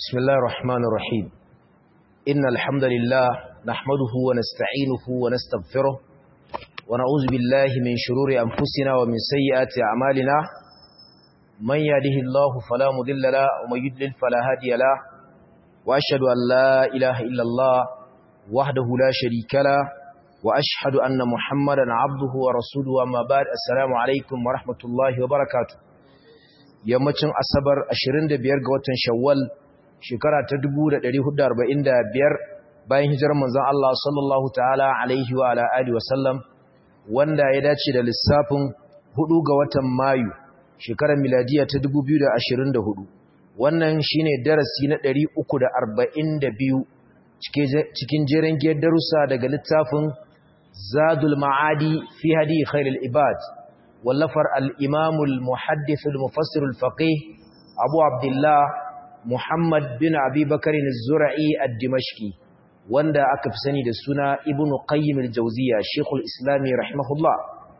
بسم الله الرحمن الرحيم إن الحمد لله نحمده ونستعينه ونستغفره ونعوذ بالله من شرور أنفسنا ومن سيئات أعمالنا من يهده الله فلا مضل له ومن يضلل فلا هادي له وأشهد أن لا إله إلا الله وحده لا شريك له وأشهد أن محمدا عبده ورسوله أما بعد السلام عليكم ورحمة الله وبركاته yammacin asabar 25 ga watan shawwal shekara ta 1445 bayan hijirar manzon Allah sallallahu ta'ala alaihi wa ala alihi wasallam wanda ya dace da lissafin 4 ga watan mayu shekarar miladiya ta 2024 wannan shine darasi na 342 cikin jerin giyar darussa daga littafin zadul ma'adi fi hadi khairul ibad wallafar al'imamul muhaddithul mufassirul faƙih abu abdullah muhammad bin abubakar zura'i a dimashki wanda aka fi sani da suna ibn qayyim al-jauziya shekul islami rahimahullah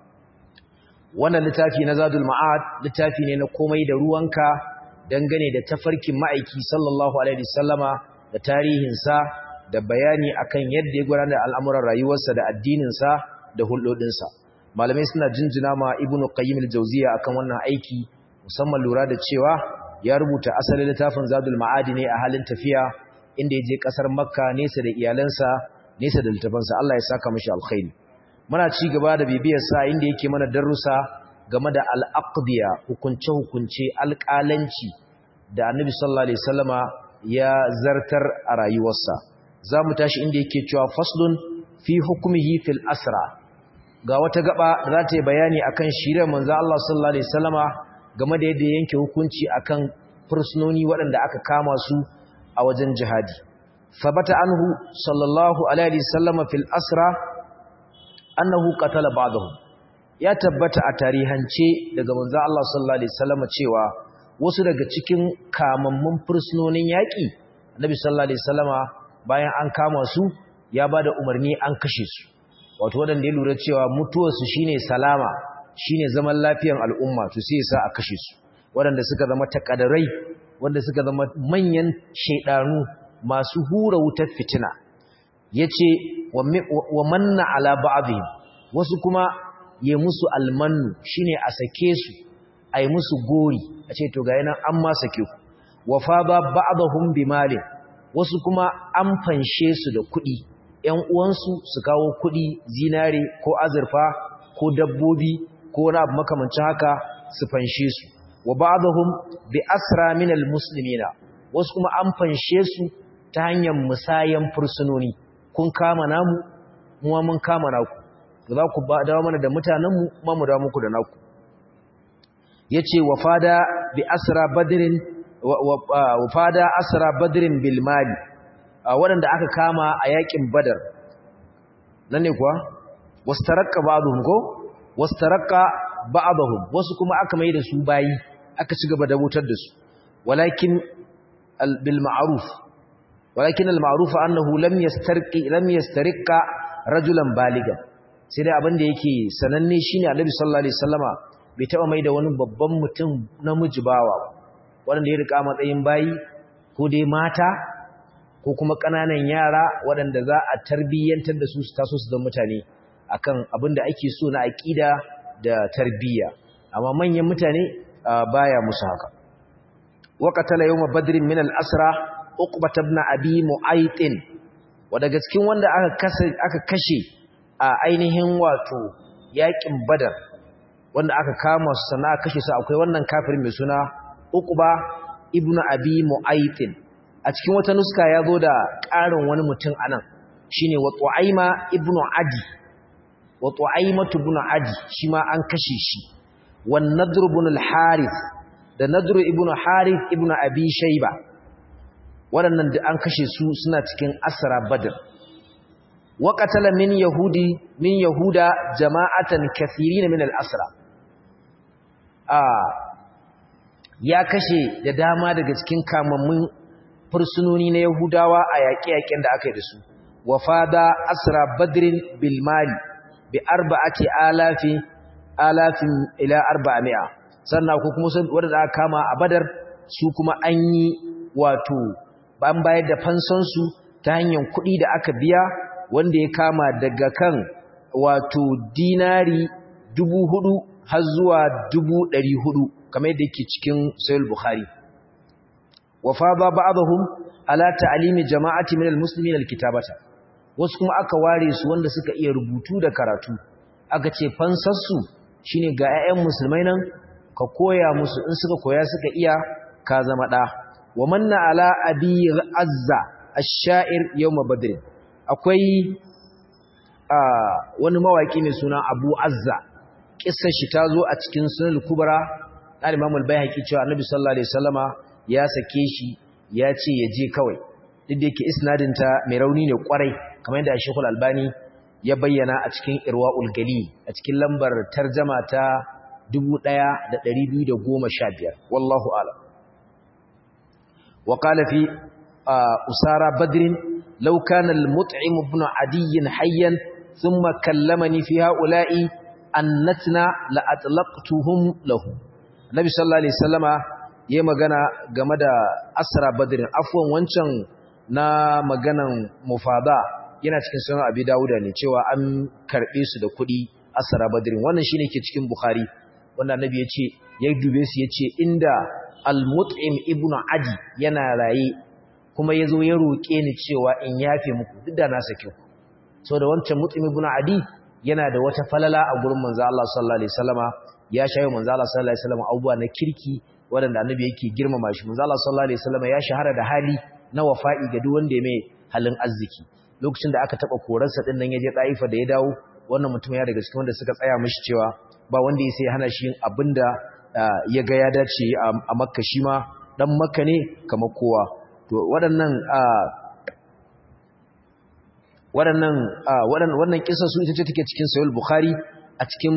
wannan littafi na zadul ma'ad littafi ne na komai da ruwanka dangane da tafarkin ma'aiki sallallahu alaihi sallama da tarihinsa da bayani akan yadda ya gudanar da al'amuran rayuwarsa da addininsa da hulɗoɗinsa malamai suna jinjina ma ibnu qayyim al-jawziya akan wannan aiki musamman lura da cewa ya rubuta asalin littafin zadul ma'adi ne a halin tafiya inda ya je kasar makka nesa da iyalansa nesa da littafansa Allah ya saka mishi alkhairi muna ci gaba da bibiyar sa inda yake mana darussa game da al-aqdiya hukunce hukunce alƙalanci da annabi sallallahu alaihi wasallama ya zartar a rayuwarsa zamu tashi inda yake cewa faslun fi hukmihi fil asra ga wata gaba da za ta yi bayani akan shirin manzo Allah sallallahu alaihi wasallama game da yadda yanke hukunci akan fursunoni waɗanda aka kama su a wajen jihadi sabata anhu sallallahu alaihi wasallama fil asra annahu qatala ba'dahu ya tabbata a tarihance daga manzo Allah sallallahu alaihi wasallama cewa wasu daga cikin kamammun fursunonin yaƙi annabi sallallahu alaihi wasallama bayan an kama su ya bada umarni an kashe su wato waɗanda ya lura cewa mutuwarsu shine salama shine zaman lafiyan al'umma to sai sa a kashe su waɗanda suka zama takadarai wanda suka zama manyan shaidanu masu hura wutar fitina yace wa manna ala ba'dihim wasu kuma ya musu almannu shine a sake su ai musu gori a ce to ga yana an ma sake ku wa fa ba ba'dahum bimalin wasu kuma an fanshe su da kuɗi ‘yan uwansu su kawo kuɗi zinare ko azurfa ko dabbobi ko wani abu makamancin haka su fanshe su wa ba'dhum bi asra min almuslimina wasu kuma an fanshe su ta hanyar musayan fursunoni kun kama namu mu mun kama naku za ku ba dawo mana da mutanen mu ma mu dawo muku da naku yace wa fada bi asra badrin wa fada asra badrin bil mali waɗanda aka kama a yakin badar nan ne kuwa wastarakka ba'dhum ko wastarakka ba'dhum wasu kuma aka mai da su bayi aka ci gaba da wutar da su walakin bil ma'ruf walakin al ma'ruf annahu lam yastarqi lam yastarqa rajulan baligan sai dai abin da yake sananne shine Annabi sallallahu alaihi wasallama bai taba mai da wani babban mutum namiji bawa wanda ya rika matsayin bayi ko dai mata ko kuma ƙananan yara waɗanda za a tarbiyyantar da su su taso su zama mutane akan abin da ake so na aƙida da tarbiyya amma manyan mutane baya musu haka waqatala yawma badrin min al-asra uqbat ibn abi mu'aytin wanda cikin wanda aka aka kashe a ainihin wato yaƙin badar wanda aka kama su sana kashe su akwai wannan kafirin mai suna uqba ibn abi mu'aytin a cikin wata nuska ya zo da ƙarin wani mutum anan shine wa tu'aima ibnu adi wa tu'aimatu ibnu adi shi ma an kashe shi wan nadr ibn al-harith da nadr ibn harith ibn abi shayba waɗannan da an kashe su suna cikin asra badr wa qatala min yahudi min yahuda jama'atan kathirin min al-asra a ya kashe da dama daga cikin kamammun fursunoni na Yahudawa a yaƙe-yaƙen da aka yi da su, wa fada asra badrin bilmali bi arba'ati alafi alafin ila arba'a mi'a sannan ko kuma wadda aka kama a badar su kuma an yi wato an bayar da fansansu ta hanyar kuɗi da aka biya wanda ya kama daga kan wato dinari dubu hudu har zuwa dubu ɗari hudu kamar yadda yake cikin sayul bukhari wa fada ba'dahum ala ta'limi jama'ati min almuslimin alkitabata wasu kuma aka ware su wanda suka iya rubutu da karatu aka ce fansarsu shine ga 'ya'yan musulmai nan ka koya musu in suka koya suka iya ka zama ɗa wa manna ala abi azza ash-sha'ir yawm badr akwai wani mawaki mai suna abu azza kissar shi ta zo a cikin sunan kubra al-imam al-baihaqi cewa annabi sallallahu alaihi wasallama ya sake shi ya ce ya je kawai duk da yake isnadin ta mai rauni ne kwarai kamar yadda Sheikh Al-Albani ya bayyana a cikin Irwaul Gali a cikin lambar tarjama ta 1215 wallahu a'lam wa qala fi usara badr law kana al-mut'im ibn adi hayyan thumma kallamani fi ha'ula'i annatna la atlaqtuhum lahu nabi sallallahu alaihi wasallama yayi magana game da asra badr afwan wancan na maganan mufada yana cikin sunan abi dawuda ne cewa an karbe su da kuɗi asra badrin wannan shine ke cikin bukhari wanda annabi ya ce ya dube su ya ce inda al-mut'im ibnu adi yana raye kuma yazo ya roke ni cewa in yafe muku duk da na sake ku so da wancan mut'im ibnu adi yana da wata falala a gurin manzo Allah sallallahu alaihi wasallama ya shayo manzo Allah sallallahu alaihi wasallama abubuwa na kirki wanda annabi yake girmama shi manzo Allah sallallahu alaihi wasallama ya shahara da hali na wafa'i ga duk wanda ya mai halin arziki lokacin da aka taba korarsa din nan yaje Taifa da ya dawo wannan mutum ya daga cikin wanda suka tsaya mishi cewa ba wanda ya sai hana shi yin abinda ya ga ya dace a Makka shi ma dan Makka ne kamar kowa to waɗannan waɗannan waɗannan wannan kissa su ita ce take cikin Sahih Bukhari a cikin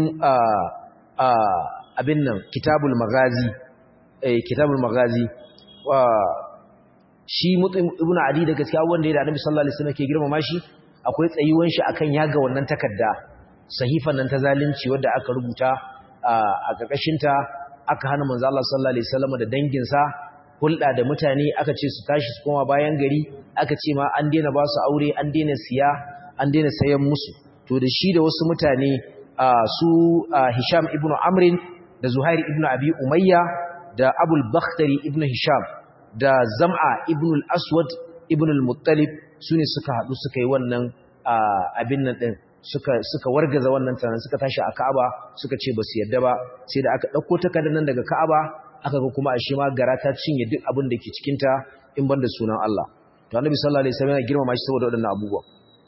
abin nan Kitabul Maghazi eh Kitabul Maghazi wa shi mutum ibnu adi da gaskiya wanda ya da annabi sallallahu alaihi wasallam ke girmama shi akwai tsayuwan shi akan yaga wannan takarda sahifan nan ta zalunci wanda aka rubuta a karkashin ta aka hana manzo Allah sallallahu alaihi wasallam da dangin sa hulɗa da mutane aka ce su tashi su koma bayan gari aka ce ma an daina ba su aure an daina siya an daina sayan musu to da shi da wasu mutane su Hisham ibn Amrin da Zuhair ibn Abi Umayya da Abul Bakhtari ibn Hisham da Zam'a ibn al-Aswad ibn al-Muttalib sune suka hadu suka yi wannan abin nan din suka suka wargaza wannan tsanan suka tashi a Ka'aba suka ce basu yadda ba sai da aka dauko takardar nan daga Ka'aba aka ga kuma ashe ma gara ta cinye duk abin da ke cikin ta in banda sunan Allah to Annabi sallallahu alaihi wasallam ya girmama shi saboda waɗannan abubuwa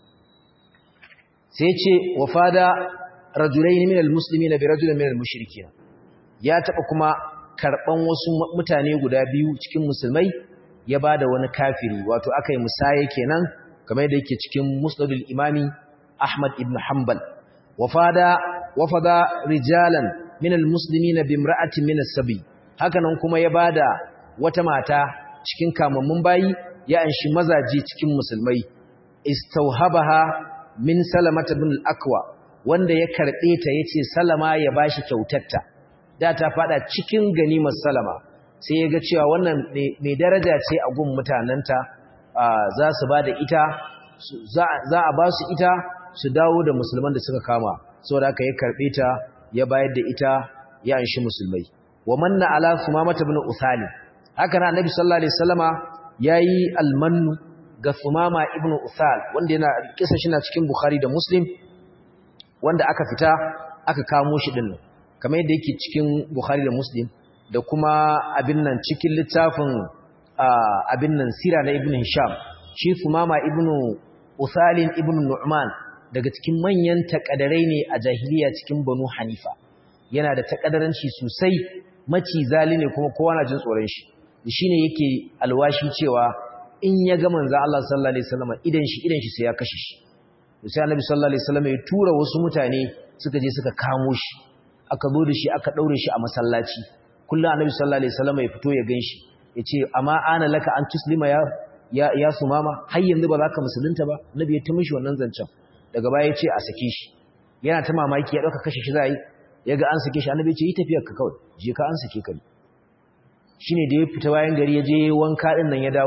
sai ce wafada rajulaini min al-muslimina bi rajulin min al-mushrikin ya taba kuma karban wasu mutane guda biyu cikin musulmai ya bada wani kafiri wato akai musaye kenan kamar yadda yake cikin musnadul imami Ahmad ibn Hanbal wafada wafada rijalan min almuslimina bi imra'atin min as-sabi hakanan kuma ya bada wata mata cikin kamammun bayi ya anshi mazaji cikin musulmai istauhabaha min salamata ibn al-aqwa wanda ya karbe ta yace salama ya bashi kyautarta da ta fada cikin ganimar salama sai ya ga cewa wannan mai daraja ce a gun mutanenta za su ba da ita za a ba su ita su dawo da musulman da suka kama saboda aka ya karbe ta ya bayar da ita ya anshi musulmai wa manna ala sumamata ibn usali haka nan annabi sallallahu alaihi wasallama yayi almannu ga sumama ibn usal wanda yana kisa shi na cikin bukhari da muslim wanda aka fita aka kamo shi din nan kamar yadda yake cikin Bukhari da Muslim da kuma abin nan cikin littafin abin nan sira na Ibn Hisham shi Sumama ibn Usalin ibn Nu'man daga cikin manyan takadarai ne a jahiliya cikin Banu Hanifa yana da takadaranci sosai maci zali ne kuma kowa na jin tsoron shi shine yake alwashi cewa in ya ga manzo Allah sallallahu alaihi wasallam idan shi idan shi sai ya kashe shi sai Annabi sallallahu alaihi wasallam ya tura wasu mutane suka je suka kamo shi aka zo da shi aka daure shi a masallaci kullum annabi sallallahu alaihi wasallam ya fito ya ganshi yace amma ana laka an tuslima ya ya, ya sumama har yanzu ba za ka musulunta ba annabi ya timishi wannan zancen daga baya yace a sake shi yana ta mamaki ya dauka kashe shi zai yaga an sake shi annabi ya ce yi tafiyar ka kawai je ka an sake ka shine da ya fita bayan gari ya je wanka din nan ya dawo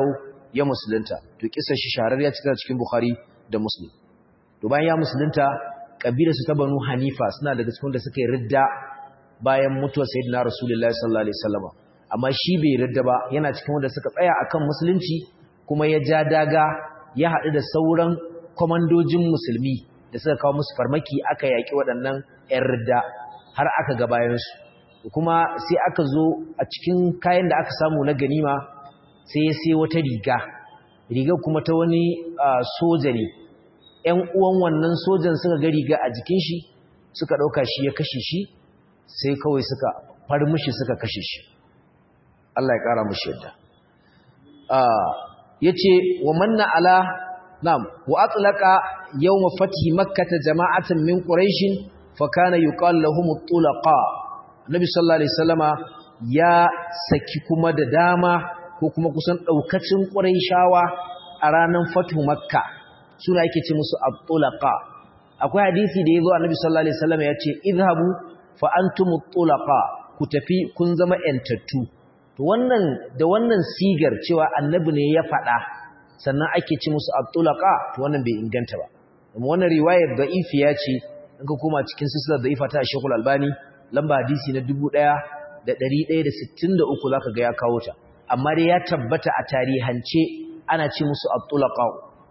ya musulunta to kisa shi shahararriya cikin cikin Bukhari da Muslim to bayan ya musulunta kabilar su ta Banu Hanifa suna daga cikin da suka yi ridda bayan mutuwar Sayyidina Rasulullahi sallallahu alaihi wasallam amma shi bai ridda ba yana cikin wanda suka tsaya akan musulunci kuma ya ja daga ya haɗu da sauran komandojin musulmi da suka kawo musu farmaki aka yaki waɗannan ƴan ridda har aka ga bayan su kuma sai aka zo a cikin kayan da aka samu na ganima sai ya sai wata riga riga kuma ta wani soja ne ‘yan uwan wannan sojan suka ga riga a jikin shi suka ɗauka shi ya kashe shi sai kawai suka far mushi suka kashe shi Allah ya ƙara mushi yadda ya ce wa manna ala nam wa atlaka yau mafati makkata jama'atan min ƙuraishin fa kana yuqal lahum tulaqa Nabi sallallahu alaihi wasallama ya saki kuma da dama ko kuma kusan daukacin Qurayshawa a ranar Fatu Makka suna yake ce musu at-tulaqa akwai hadisi da yazo Annabi sallallahu alaihi wasallama ya ce idhabu fa antumut tulaqa ku tafi kun zama yantattu to wannan da wannan sigar cewa Annabi ne ya faɗa sannan ake ce musu at-tulaqa to wannan bai inganta ba kuma wannan riwayar da'ifiya ce in ka koma cikin silsilar da'ifa ta Sheikh Al-Albani lamba hadisi na 1163 zaka ga ya kawo ta amma dai ya tabbata a tarihance ana ce musu at-tulaqa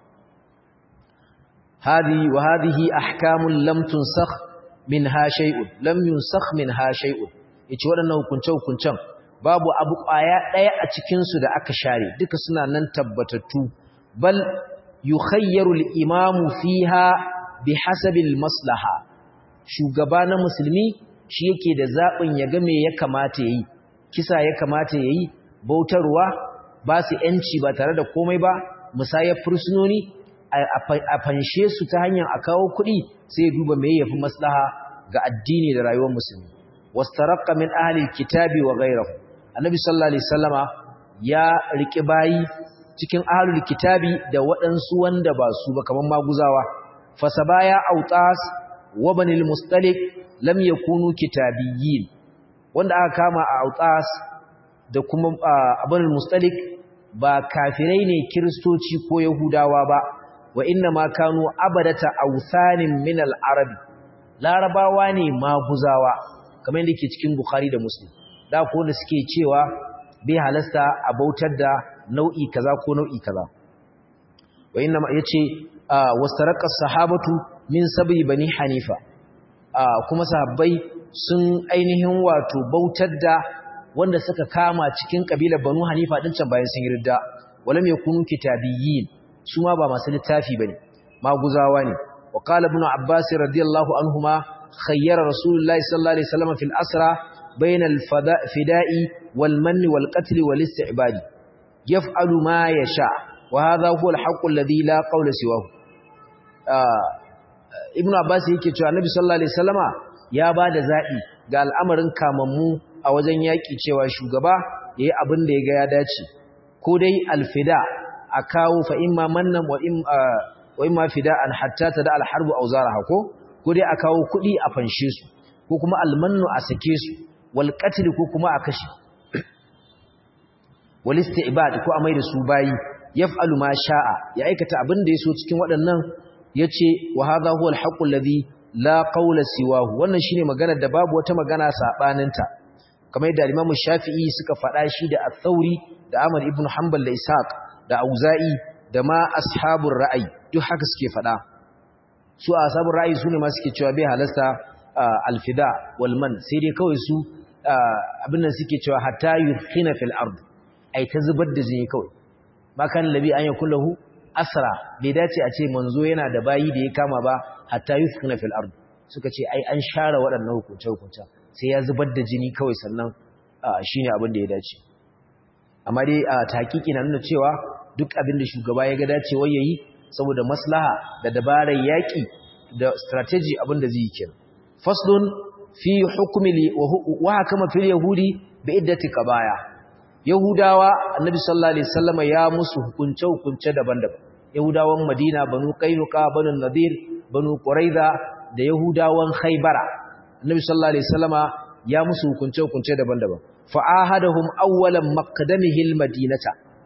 hadi wa hadhihi ahkamun lam tunsakh minha shay'un lam yunsakh minha shay'un yace wadannan hukunce hukuncen babu abu kwaya daya a cikin su da aka share duka suna nan tabbatattu bal yukhayyaru al-imamu fiha bihasabi al-maslaha shugaba na musulmi shi yake da zaɓin ya ga me ya kamata ya yi kisa ya kamata ya yi bautarwa ba su ‘yanci ba tare da komai ba musayar fursunoni a fanshe su ta hanyar a kawo kuɗi sai ya duba mai yafi maslaha ga addini da rayuwar musulmi wastaraqqa min ahli kitabi wa ghayrihi annabi sallallahu alaihi wasallama ya riki bayi cikin ahlul kitabi da waɗansu wanda ba su ba kaman maguzawa fasabaya autas wa banil mustalik lam yakunu kitabiyyin wanda aka kama a autas da kuma abanul mustalik ba kafirai ne kristoci ko yahudawa ba wa inna ma kanu abadata awthanin min al-arabi larabawa ne maguzawa kamar yadda ke cikin bukhari da muslim da ko da suke cewa bai halasta a bautar da nau'i kaza ko nau'i kaza wa inna ma yace wastaraqqa sahabatu min sabi bani hanifa kuma sahabbai sun ainihin wato bautar da wanda suka kama cikin kabilar banu hanifa din can bayan sun yi ridda walam yakunu kitabiyyin su ma ba masu littafi bane maguzawa ne wa qala ibn abbas radiyallahu anhuma khayyara rasulullahi sallallahu alaihi wasallam fil asra bayna al fida'i wal manni wal qatl wal isti'bad yaf'alu ma yasha wa hadha huwa al haqq alladhi la qawla siwahu ibn abbas yake cewa annabi sallallahu alaihi wasallama ya bada zabi ga al'amarin kamammu a wajen yaki cewa shugaba yayi abin da yaga ya dace ko dai alfida a kawo fa imma mannan wa im wa imma fida'an hatta tada alharbu aw zaraha ko ko dai a kawo kudi a fanshe su ko kuma almannu a sake su wal qatl ko kuma a kashe wal isti'bad ko a mai da su bayi yaf'alu ma sha'a ya aikata abin da yaso cikin waɗannan yace wa hadha huwa al-haqqu alladhi la qawla siwahu wannan shine magana da babu wata magana sabaninta kamar yadda Imam Shafi'i suka faɗa shi da Al-Thawri da Ahmad ibn Hanbal da Ishaq da Auza'i da ma ashabur ra'ayi duk haka suke faɗa su ashabur ra'ayi sune ma suke cewa bai halasta al-fida wal man sai dai kawai su abin nan suke cewa hatta yurkhina fil ard ai ta zubar da jini kawai ma kan labi an yakullahu asra bai dace a ce manzo yana da bayi da ya kama ba hatta yuskhina fil ard suka ce ai an share waɗannan hukunce hukunce sai ya zubar da jini kawai sannan shine abin da ya dace amma dai a tahqiqi na nuna cewa duk abin da shugaba ya ga dacewa yayi saboda maslaha da dabarar yaki da strategy abin da zai yi kenan faslun fi hukmi wa hakama fil yahudi bi iddati qabaya Yahudawa Annabi sallallahu alaihi wasallam ya musu hukunce hukunce daban-daban Yahudawan Madina banu Qainuqa banu Nadir banu Quraiza da Yahudawan Khaybara Annabi sallallahu alaihi wasallama ya musu hukunce hukunce daban-daban fa ahadahum awwalan maqdamihi almadinata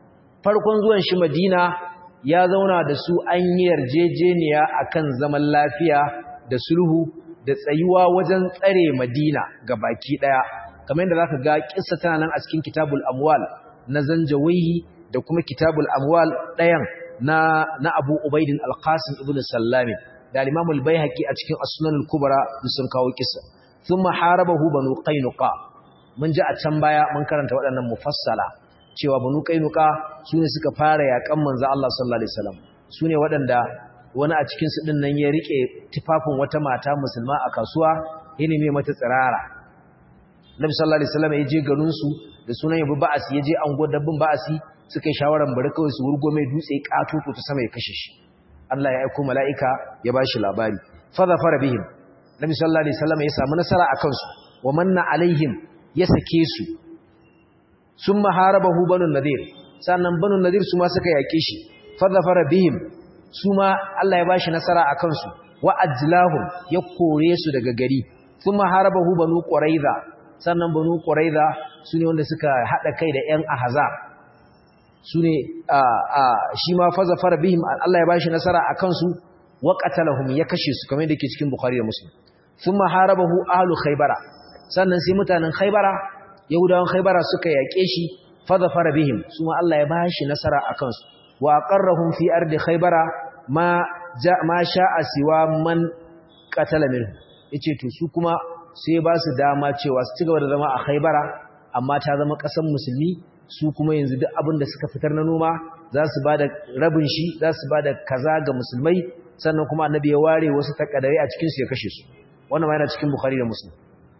farkon zuwan shi Madina ya zauna da su an yi yarjejeniya akan zaman lafiya da sulhu da tsayuwa wajen tsare Madina ga baki daya kamar yadda zaka ga kissa tana nan a cikin Kitabul Amwal na Zanjawihi da kuma Kitabul Amwal dayan na na Abu Ubaidin Al-Qasim ibn Sallam da Imam Al-Baihaqi a cikin As-Sunan Al-Kubra sun kawo kissa thumma harabahu banu Qainuqa mun ji a can baya mun karanta waɗannan mufassala cewa banu Qainuqa sune suka fara yakan manzo Allah sallallahu alaihi wasallam sune waɗanda wani a cikin su din nan ya rike tufafin wata mata musulma a kasuwa yana mai mata tsirara Nabi sallallahu alaihi wasallam ya je garin su da sunan yabi ba'asi ya je ango dabbin ba'asi suka yi shawaran bari kawai su wurgo mai dutse katoto ta sama ya kashe shi Allah ya aika mala'ika ya bashi labari fa zafara bihim Nabi sallallahu alaihi wasallam ya samu nasara akan su wa manna alaihim ya sake su summa harabahu banu nadir sannan banu nadir su ma suka yake shi fa zafara bihim su ma Allah ya bashi nasara akan su wa ajlahum ya kore su daga gari summa harabahu banu quraiza sannan banu quraiza sune wanda suka hada kai da ƴan ahzab sune a a shi ma faza fara bihim Allah ya bashi nasara akan su wa qatalahum ya kashe su kamar yadda yake cikin bukhari da muslim thumma harabahu ahlu khaybara sannan sai mutanen khaybara yahudawan khaybara suka yake shi faza fara bihim su ma Allah ya bashi nasara akan su wa aqarrahum fi ardi khaybara ma ja ma sha'a siwa man qatala minhu yace to su kuma sai ba su dama cewa su ci gaba da zama a Khaibara amma ta zama ƙasar musulmi su kuma yanzu duk abin da suka fitar na noma za su ba da rabin shi za su ba da kaza ga musulmai sannan kuma annabi ya ware wasu takadare a cikin su ya kashe su wannan ma yana cikin Bukhari da Muslim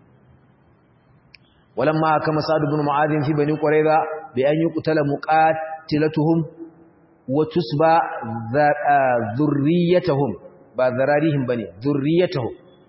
walamma kama Sa'd ibn Mu'adh fi bani Qurayza bi an yuqtala muqatilatuhum wa tusba dhurriyyatuhum ba zararihim bane dhurriyyatuhum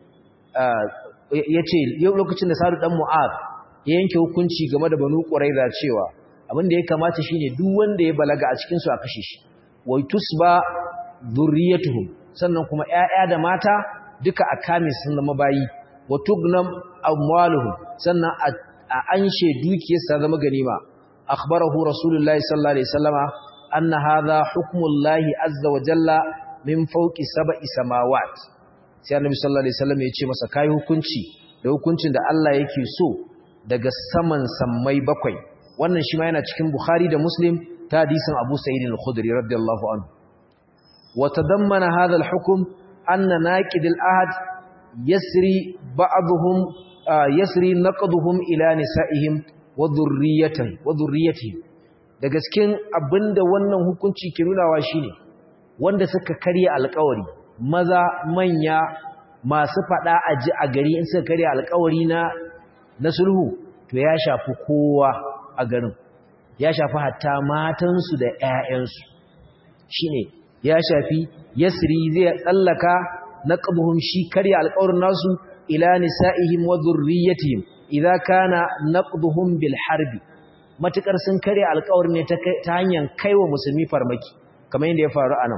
ya ce lokacin da sadu ɗan mu'ad ya yanke hukunci game da banu ƙuraiza cewa abin da ya kamata shi ne duk wanda ya balaga a cikinsu a kashe shi wai tusba zurriyatuhum sannan kuma ‘ya'ya da mata duka a kame sun zama bayi wa tugnam amwaluhum sannan a anshe dukiyarsa zama ganima akhbarahu rasulullahi sallallahu alaihi wasallama anna hadha hukmullahi azza wa jalla min fawqi sab'i samawat sai annabi sallallahu alaihi wasallam ya ce masa kai hukunci da hukuncin da Allah yake so daga saman sammai bakwai wannan shi ma yana cikin Bukhari da Muslim ta hadisin Abu Sa'id al-Khudri radiyallahu anhu wa tadammana hadha al-hukm anna naqid al-ahd yasri ba'dhum yasri naqduhum ila nisa'ihim wa dhurriyyatihim wa dhurriyyatihim daga cikin abinda wannan hukunci ke nunawa shine wanda suka karya alƙawari maza manya masu fada a ji a gari in suka karya alkawari na na sulhu to ya shafi kowa a garin ya shafi hatta matansu da ƴaƴansu shine ya shafi yasri zai tsallaka naqbuhum shi karya alkawarin nasu ila nisaihim wa dhurriyyatihim idza kana naqduhum bil harbi matukar sun karya alkawarin ne ta hanyar kaiwa musulmi farmaki kamar yadda ya faru anan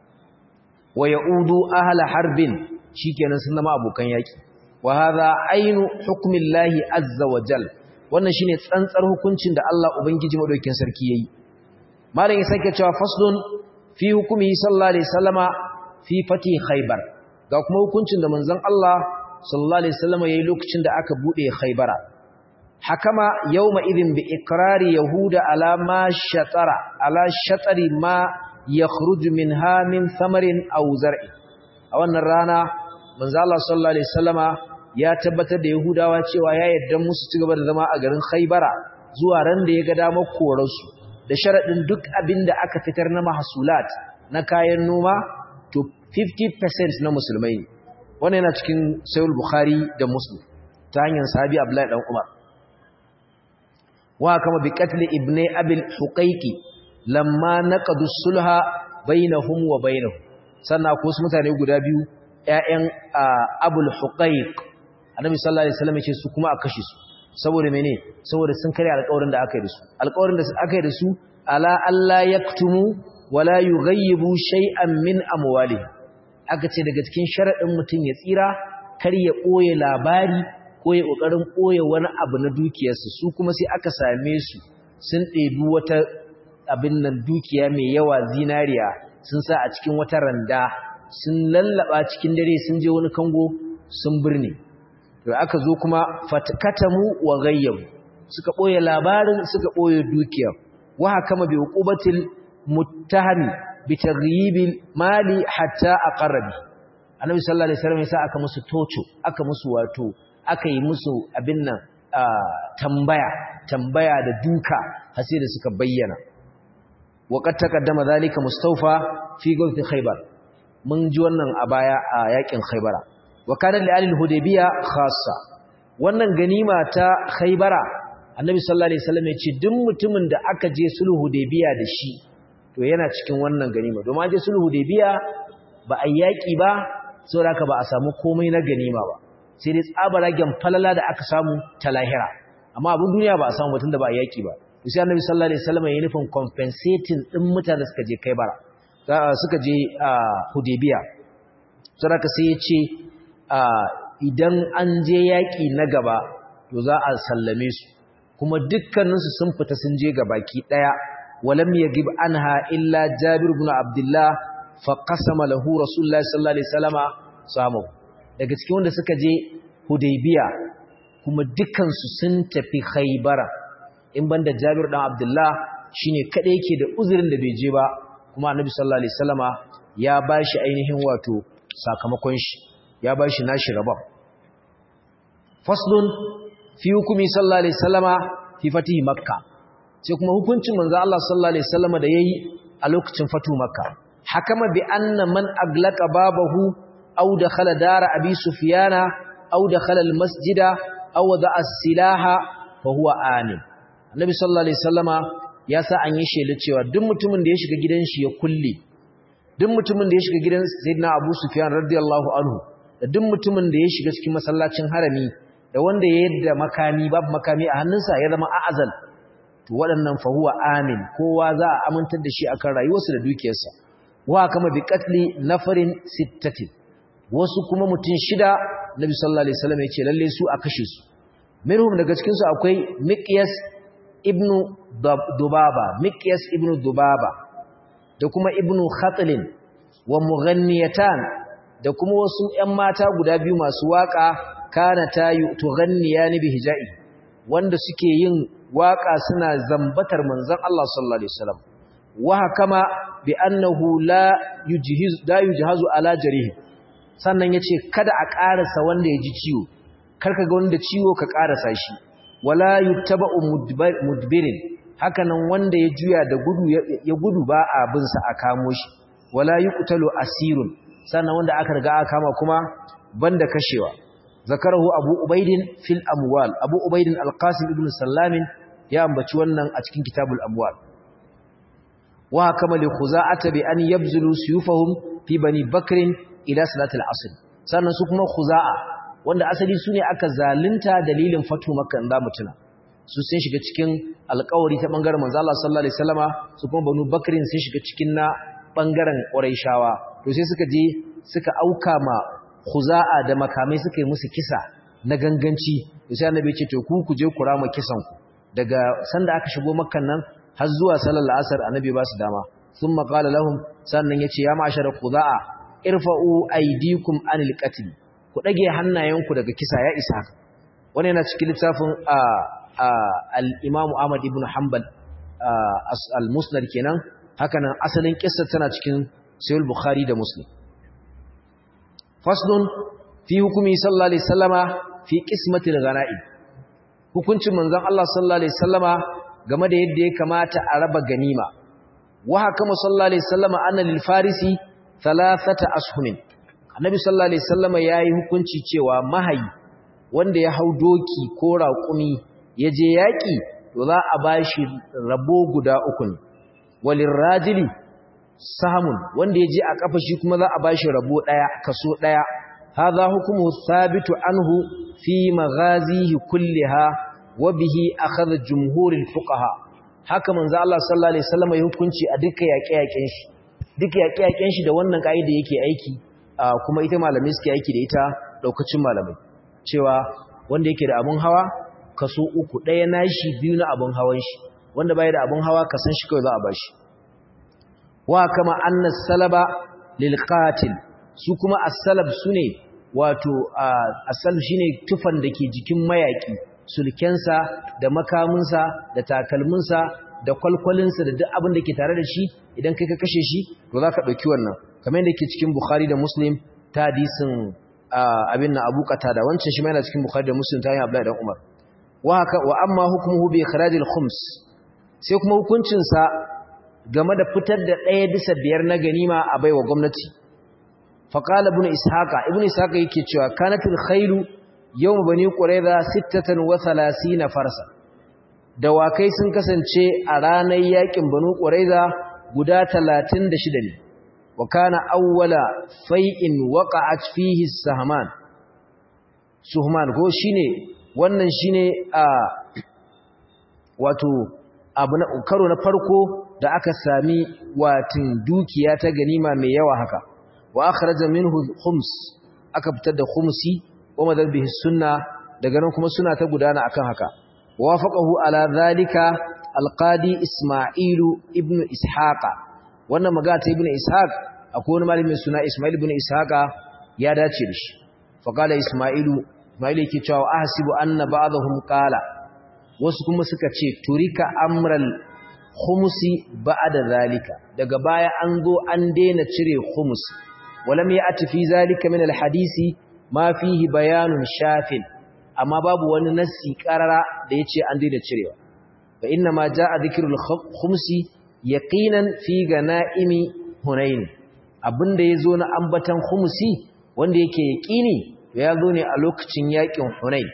wa ya'udu ahla harbin shikenan sun zama abokan yaki wa hadha ainu hukmillahi azza wa jal wannan shine tsantsar hukuncin da Allah ubangiji madaukakin sarki yayi malam ya sake cewa faslun fi hukumi sallallahu alaihi wasallama fi fati khaybar ga kuma hukuncin da manzon Allah sallallahu alaihi wasallama yayi lokacin da aka bude khaybara hakama yawma idin bi ikrari yahuda ala ma shatara ala shatari ma yakhruju minha min thamarin aw zar'i a wannan rana manzo Allah sallallahu alaihi wasallama ya tabbatar da yahudawa cewa ya yarda musu ci gaba da zama a garin Khaibara zuwa ran da ya ga damar korarsu da sharadin duk abinda aka fitar na mahsulat na kayan noma to 50% na musulmai ne wannan yana cikin Sahih Bukhari da Muslim ta hanyar sahabi Abdullahi dan Umar wa kama bi qatl ibni abil huqaiqi lamma naqadu sulha bainahum wa bainahum sannan ko su mutane guda biyu ƴaƴan abul huqaiq annabi sallallahu alaihi wasallam yace su kuma a kashe su saboda mene saboda sun kare alƙawarin da aka yi da su alƙawarin da aka yi da su ala alla yaktumu wala yughayyibu shay'an min amwalihim aka ce daga cikin sharadin mutum ya tsira kar ya ɓoye labari ko ya ƙoƙarin ɓoye wani abu na dukiyarsu su kuma sai aka same su sun ɗebi wata abin nan dukiya mai yawa zinariya sun sa a cikin wata randa sun lallaba cikin dare sun je wani kango sun birne to aka zo kuma fatkatamu wa ghayyabu suka boye labarin suka boye dukiya wa hakama bi uqubatil muttahami bi taghyibil mali hatta aqrabi annabi sallallahu alaihi wasallam yasa aka musu tocho aka musu wato aka yi musu abin nan tambaya tambaya da duka har sai da suka bayyana wa qad taqaddama zalika mustawfa fi gulf khaybar mun ji wannan a baya a yakin khaybara wa kana li ahli hudaybiya khassa wannan ganima ta khaybara annabi sallallahu alaihi wasallam ya ce duk mutumin da aka je sulhu hudaybiya da shi to yana cikin wannan ganima domin je sulhu hudaybiya ba a yaki ba saboda ba a samu komai na ganima ba sai dai tsabaragen falala da aka samu ta lahira amma abin duniya ba a samu batun da ba a yaki ba sai annabi sallallahu alaihi wasallam ya nufin compensating din mutanen da suka je Kaibara suka je Hudaybiya saboda sai ya ce idan an je yaki na gaba to za a sallame su kuma dukkaninsu sun fita sun je gabaki daya walam yagib anha illa Jabir ibn Abdullah fa qasama lahu Rasulullahi sallallahu alaihi wasallama samu daga cikin wanda suka je Hudaybiya kuma dukansu sun tafi Khaybara in banda Jabir dan Abdullah shine kada yake da uzurin da bai je ba kuma Annabi sallallahu alaihi wasallama ya bashi ainihin wato sakamakon shi ya bashi nashi rabon faslun fi hukumi sallallahu alaihi wasallama fi fatihi makka sai kuma hukuncin manzo Allah sallallahu alaihi wasallama da yayi a lokacin fatu makka hakama bi anna man aglaqa babahu aw dakhala dara abi sufyana aw dakhala al masjida aw wada'a as-silaha fa huwa amin annabi sallallahu alaihi wasallama ya sa an yi shela cewa duk mutumin da ya shiga gidan shi ya kulle duk mutumin da ya shiga gidan sayyidina abu sufyan radiyallahu anhu da duk mutumin da ya shiga cikin masallacin harami da wanda ya yadda makami babu makami a hannunsa ya zama a'azal to waɗannan fa huwa amin kowa za a amintar da shi akan rayuwarsa da dukiyarsa wa kama bi qatli nafarin sittatin wasu kuma mutum shida nabi sallallahu alaihi wasallam yace lalle su a kashe su minhum daga cikin su akwai miqyas ibnu dubaba miqyas ibnu dubaba da kuma ibnu khatlin wa mughanniyatan da kuma wasu ƴan mata guda biyu masu waka kana tayu tughanniyani bihijai wanda suke yin waka suna zambatar manzon Allah sallallahu alaihi wasallam wa hakama bi annahu la yujhiz la yujhazu ala jarih sannan yace kada a karasa wanda ya ji ciwo karka ga wanda ciwo ka karasa shi wala yuttaba'u mudbirin hakanan wanda ya juya da gudu ya gudu ba abin sa a kamo shi wala yuqtalu asirun sannan wanda aka riga aka kama kuma banda kashewa zakarahu abu ubaidin fil amwal abu ubaidin alqasim ibn sallamin ya ambaci wannan a cikin kitabul amwal wa kama li khuza'ata bi an yabzulu suyufahum fi bani bakrin ila salatil asr sannan su kuma khuza'a wanda asali sune aka zalunta dalilin fatu makka in zamu tuna su sun shiga cikin alƙawari ta bangaren manzo Allah sallallahu alaihi wasallama su kuma banu bakrin sun shiga cikin na bangaren quraishawa to sai suka je suka auka ma khuza'a da makamai suka yi musu kisa na ganganci sai annabi ya ce to ku ku je ku rama kisan ku daga sanda aka shigo makkan nan har zuwa sallar asar annabi ba su dama thumma qala lahum sannan yace ya ma'ashara khuza'a irfa'u aydikum anil qatl ku dage hannayenku daga kisa ya isa wannan yana cikin littafin al-Imam Ahmad ibn Hanbal al-Musnad kenan haka nan asalin kissa tana cikin Sahih Bukhari da Muslim faslun fi hukumi sallallahu alaihi wasallama fi qismatil ghanaim hukuncin manzon Allah sallallahu alaihi wasallama game da yadda ya kamata a raba ganima wa hakama sallallahu alaihi wasallama anna lil farisi thalathata ashumin annabi sallallahu alaihi wasallama yayi hukunci cewa mahayi wanda ya hau doki ko raƙumi ya je yaƙi to za a bashi rabo guda uku ne walin rajili samun wanda ya je a kafa shi kuma za a bashi rabo daya kaso daya hadha hukmu thabitu anhu fi maghazihi kulliha wa bihi akhadha jumhurul fuqaha haka manzo Allah sallallahu alaihi wasallam ya hukunci a duka yaƙe-yaƙen shi duka yaƙe-yaƙen shi da wannan kaida yake aiki kuma ita malamai suke aiki da ita daukacin malamai cewa wanda yake da abun hawa kaso uku daya nashi biyu na abun hawan shi wanda bai da abun hawa ka san shi kawai za a bashi wa kama anna salaba lil qatil su kuma as-salab sune wato as-salab shine tufan dake jikin mayaki sulkensa da makaminsa da takalminsa da kwalkwalinsa da duk abin da ke tare da shi idan kai ka kashe shi to za ka ɗauki wannan kamar yadda ke cikin bukhari da muslim ta hadisin abin na abu da wancan shi mai na cikin bukhari da muslim ta yi abdullahi dan umar wa haka wa amma hukmuhu bi ikhrajil khums sai kuma hukuncinsa game da fitar da ɗaya bisa biyar na ganima a baiwa gwamnati faqala ibn ishaqa ibn ishaqa yake cewa kanatil khailu yawm bani qurayza 36 farsa dawakai sun kasance a ranar yakin banu qurayza guda 36 ne wa kana awwala fai'in waqa'at fihi sahman suhman ko shine wannan shine a wato abu na karo na farko da aka sami watin dukiya ta ganima mai yawa haka wa akhraja minhu khums aka fitar da khumsi wa madal bihi sunna daga nan kuma suna ta gudana akan haka wafaqahu ala zalika alqadi isma'ilu ibn ishaqa wannan magana ta ibn ishaq akwai wani malamin suna isma'il ibn ishaqa ya dace da shi fa qala isma'ilu isma'il yake cewa ahsibu anna ba'dahum qala wasu kuma suka ce turika amral khumsi ba'da zalika daga baya an zo an daina cire khums walam ya'ti fi zalika min alhadisi ma fihi bayanun shafin amma babu wani nassi karara da yace an daina cirewa fa inna ma jaa dhikrul khumsi yaqinan fi ganaimi hunain abinda yazo na ambatan khumsi wanda yake yaqini ya zo ne a lokacin yakin hunain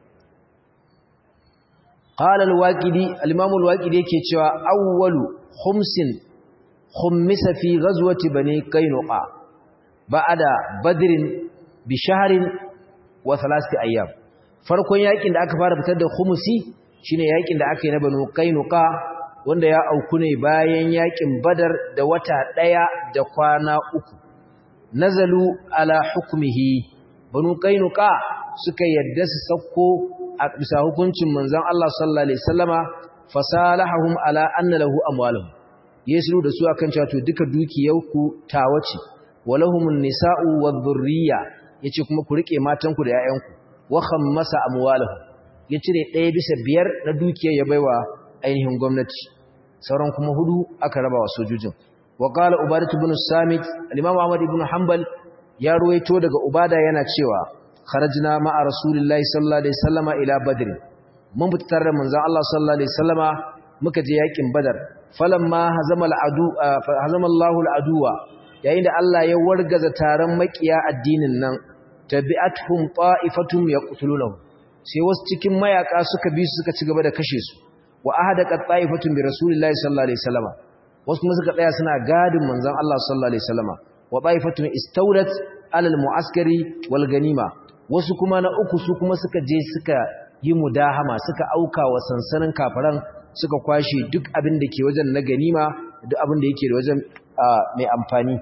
qala al-waqidi al-imam al-waqidi yake cewa awwalu khumsin khummisa fi ghazwati bani qainuqa ba'da badrin bi shahrin wa thalathati ayyam farkon yakin da aka fara fitar da khumusi shine yakin da aka yi na banu qainuqa wanda ya auku ne bayan yakin badar da wata daya da kwana uku nazalu ala hukmihi banu qainuqa suka yadda su sauko a bisa hukuncin manzon Allah sallallahu alaihi wasallama fasalahum ala anna lahu amwaluhum yesu da su akan cewa to duka dukiyarku tawace walahumun nisa'u wadh-dhurriyya yace kuma ku rike matanku da 'ya'yanku wa khammasa amwalahum ya cire ɗaya bisa biyar na dukiyar ya baiwa ainihin gwamnati sauran kuma hudu aka raba wa sojojin wa qala ubadah ibn samit al-imam ahmad ibn hanbal ya ruwaito daga ubada yana cewa kharajna ma'a rasulillahi sallallahu alaihi wasallama ila badr mun fitar da manzon Allah sallallahu alaihi wasallama muka je yakin badar falamma hazama al-adu hazama Allahu al-aduwa yayin da Allah ya wargaza taron makiya addinin nan tabi'atuhum ta'ifatum yaqtulunahu sai wasu cikin mayaka suka bi su suka ci gaba da kashe su wa ahadaqat ta'ifatun bi rasulillahi sallallahu alaihi wasallam wasu kuma suka tsaya suna gadin manzon Allah sallallahu alaihi wasallam wa ta'ifatun istawlat alal mu'askari wal ganima wasu kuma na uku su kuma suka je suka yi mudahama suka auka wa sansanin kafiran suka kwashe duk abin da ke wajen na ganima duk abin da yake da wajen mai amfani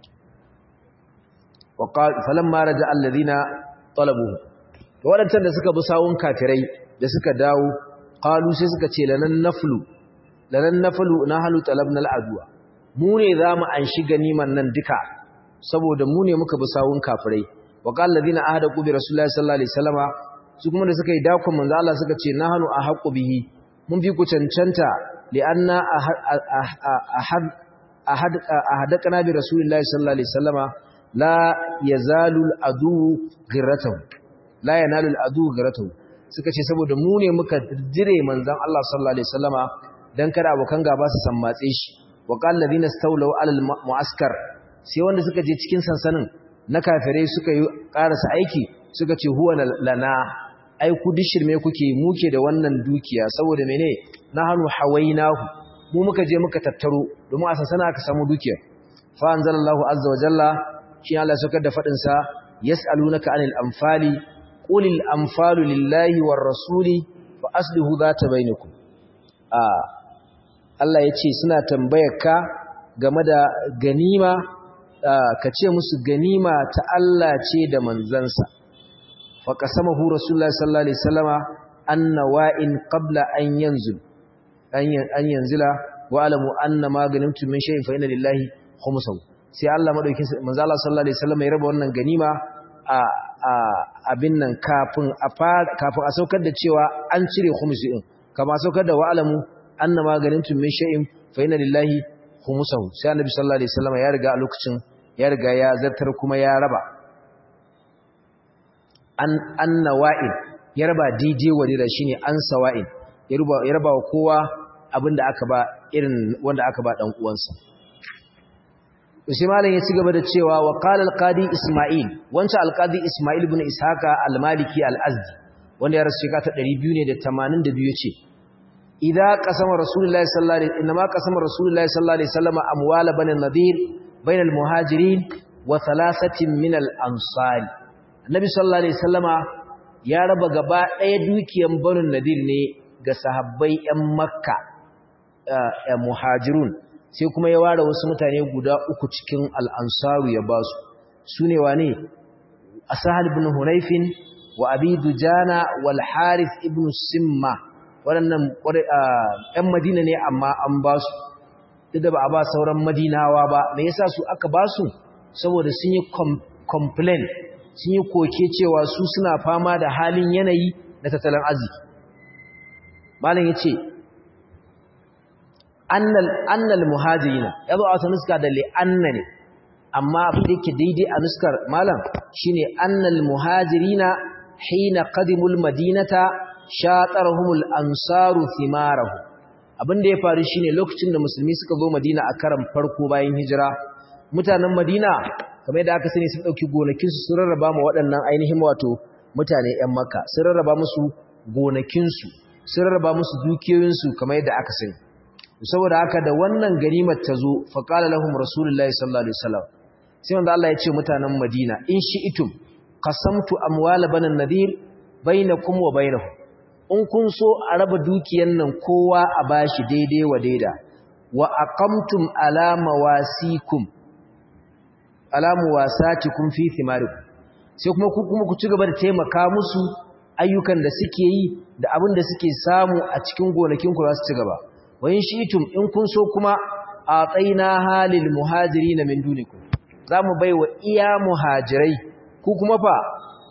وقال فلما رجع الذين طلبوه wadancan da suka bi sawun kafirai da suka dawo qalu sai suka ce lanan naflu lanan naflu nahlu talabna al'adwa mu ne zamu anshi ganiman nan duka saboda mu ne muka bi sawun kafirai wa qal ladina ahada bi rasulullahi sallallahu alaihi wasallama su kuma da suka yi dakon manzo Allah suka ce nahnu ahqqu bihi mun fi ku cancanta li anna ahad ahad ahadakana bi rasulillahi sallallahu alaihi wasallama la yazalu al'adu ghirratahu la yanalu al'adu ghirratahu suka ce saboda mu ne muka jire manzon Allah sallallahu alaihi wasallama dan kada abokan gaba su sammatse shi wa qal ladina stawlaw ala mu'askar sai wanda suka je cikin sansanin na kafirai suka yi karasa aiki suka ce huwa lana ai ku dishirme kuke muke da wannan dukiya saboda mene nahnu hawainahu mu muka je muka tattaro domin a sansana aka samu dukiya fa anzalallahu azza wa jalla shi Allah saukar da fadin sa yas'alunaka anil anfali qulil anfalu lillahi war rasuli fa aslihu dhata bainakum a Allah yace suna tambayar ka game da ganima ka ce musu ganima ta Allah ce da manzansa fa qasamahu rasulullahi sallallahu alaihi wasallama anna wa'in qabla an yanzul an yanzila wa alamu anna ma ganimtum min shay'in fa inna lillahi khumsahu sai Allah madaukin manzo Allah sallallahu alaihi wasallam ya raba wannan ganima a abin nan kafin a kafin a saukar da cewa an cire khumsi din kama saukar da wa alamu anna ma ganimtum min shay'in fa inna lillahi khumsahu sai annabi sallallahu alaihi wasallam ya riga a lokacin ya riga ya zartar kuma ya raba an anna wa'il ya raba DJ wadira shine an sawa'il ya raba ya raba wa kowa abinda aka ba irin wanda aka ba dan uwansa sai malam ya ci gaba da cewa wa qala al-qadi isma'il wancan al-qadi isma'il ibn ishaqa al-maliki al-azdi wanda ya rasu shekara ta 282 yace idza qasama rasulullahi sallallahu alaihi inma qasama rasulullahi sallallahu alaihi wasallam amwala bani nadir bayna al-muhajirin wa thalathatin min al-ansar annabi sallallahu alaihi wasallama ya raba gaba daya dukiyan bani nadir ne ga sahabbai yan makka muhajirun sai kuma ya ware wasu mutane guda uku cikin al'ansaru ya ba su su ne wa ne asahal ibn hunayfin wa abi dujana wal harith ibn simma waɗannan ‘yan madina ne amma an ba su duk da ba a ba sauran madinawa ba me yasa su aka ba su saboda sun yi complain sun yi koke cewa su suna fama da halin yanayi na tattalin arziki malam ya ce annal muhajirina ya zo a wata nuska da li'anna ne amma abin da yake daidai a nuskar malam shine annal muhajirina hina qadimul madinata shatarhumul ansaru thimarahu abin da ya faru shine lokacin da musulmi suka zo madina a karan farko bayan hijira mutanen madina kamar yadda aka sani sun dauki gonakin su sun rarraba ma waɗannan ainihin wato mutane ƴan makka sun rarraba musu gonakin su sun rarraba musu dukiyoyin su kamar yadda aka sani saboda haka da wannan ganimar ta zo faqala lahum rasulullahi sallallahu alaihi wasallam sai wanda Allah ya ce mutanen Madina in shi'tum qasamtu amwal banan nadir bainakum wa bainahum in kun so a raba dukiyan nan kowa a bashi daidai wa daida wa aqamtum ala mawasikum ala muwasatikum fi thimarikum sai kuma ku kuma ku ci gaba da taimaka musu ayyukan da suke yi da abin da suke samu a cikin gonakin ku za su ci gaba wayin shitum in kun so kuma a tsaina halil muhajiri na min duniku za mu bai wa iya muhajirai ku kuma fa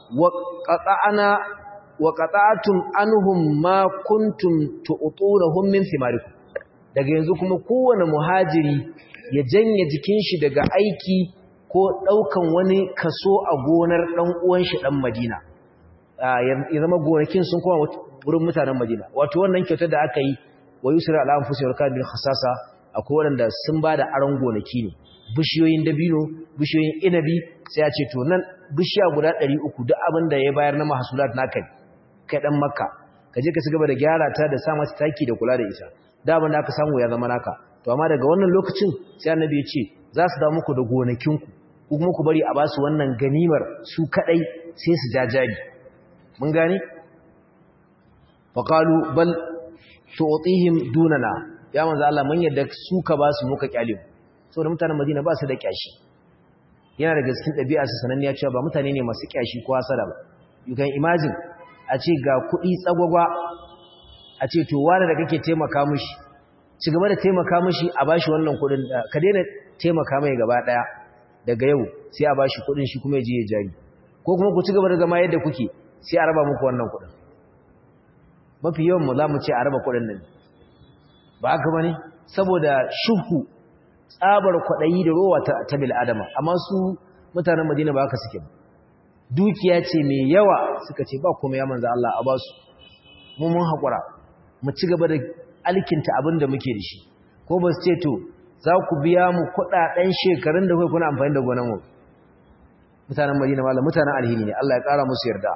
wa ƙata'atun anuhum ma kuntum tu'tunahum min thimarikum daga yanzu kuma kowane muhajiri ya janye jikin shi daga aiki ko ɗaukan wani kaso a gonar ɗan uwan shi ɗan Madina ya zama gonakin sun koma wurin mutanen Madina wato wannan kyautar da aka yi wa yusra ala anfusihim kan bil khasasa akwai wanda sun bada aron gonaki ne bishiyoyin dabino bishiyoyin inabi sai ya ce to nan bishiya guda 300 duk abin da ya bayar na mahsulat naka kai dan makka ka je ka ci gaba da gyara ta da sa mata taki da kula da ita da abin da aka samu ya zama naka to amma daga wannan lokacin sai annabi ya ce za su dawo muku da gonakinku ku kuma ku bari a ba su wannan ganimar su kadai sai su jajari mun gane faqalu bal tu'tihim dunana ya manzo Allah mun yadda su ka ba su muka kyale saboda mutanen Madina ba su da kyashi yana da cikin ɗabi'a su sananniya cewa ba mutane ne masu kyashi ko hasara ba you can imagine a ce ga kuɗi tsagwagwa a ce to wani da kake taimaka mishi ci gaba da taimaka mishi a bashi wannan kuɗin ka daina taimaka mai gaba ɗaya daga yau sai a bashi kuɗin shi kuma ya je ya jari ko kuma ku ci gaba da zama yadda kuke sai a raba muku wannan kuɗin mafi yawan mu za mu ce a raba kuɗin nan ba haka bane saboda shuhu tsabar kwaɗayi da rowa ta bil adama amma su mutanen madina ba haka suke ba dukiya ce mai yawa suka ce ba kuma ya manzo Allah a basu mu mun haƙura mu ci gaba da alkinta abin da muke da shi ko ba su ce to za ku biya mu kuɗaɗen shekarun da kai kuna amfani da gonan mu mutanen madina malam mutanen alhini ne Allah ya ƙara musu yarda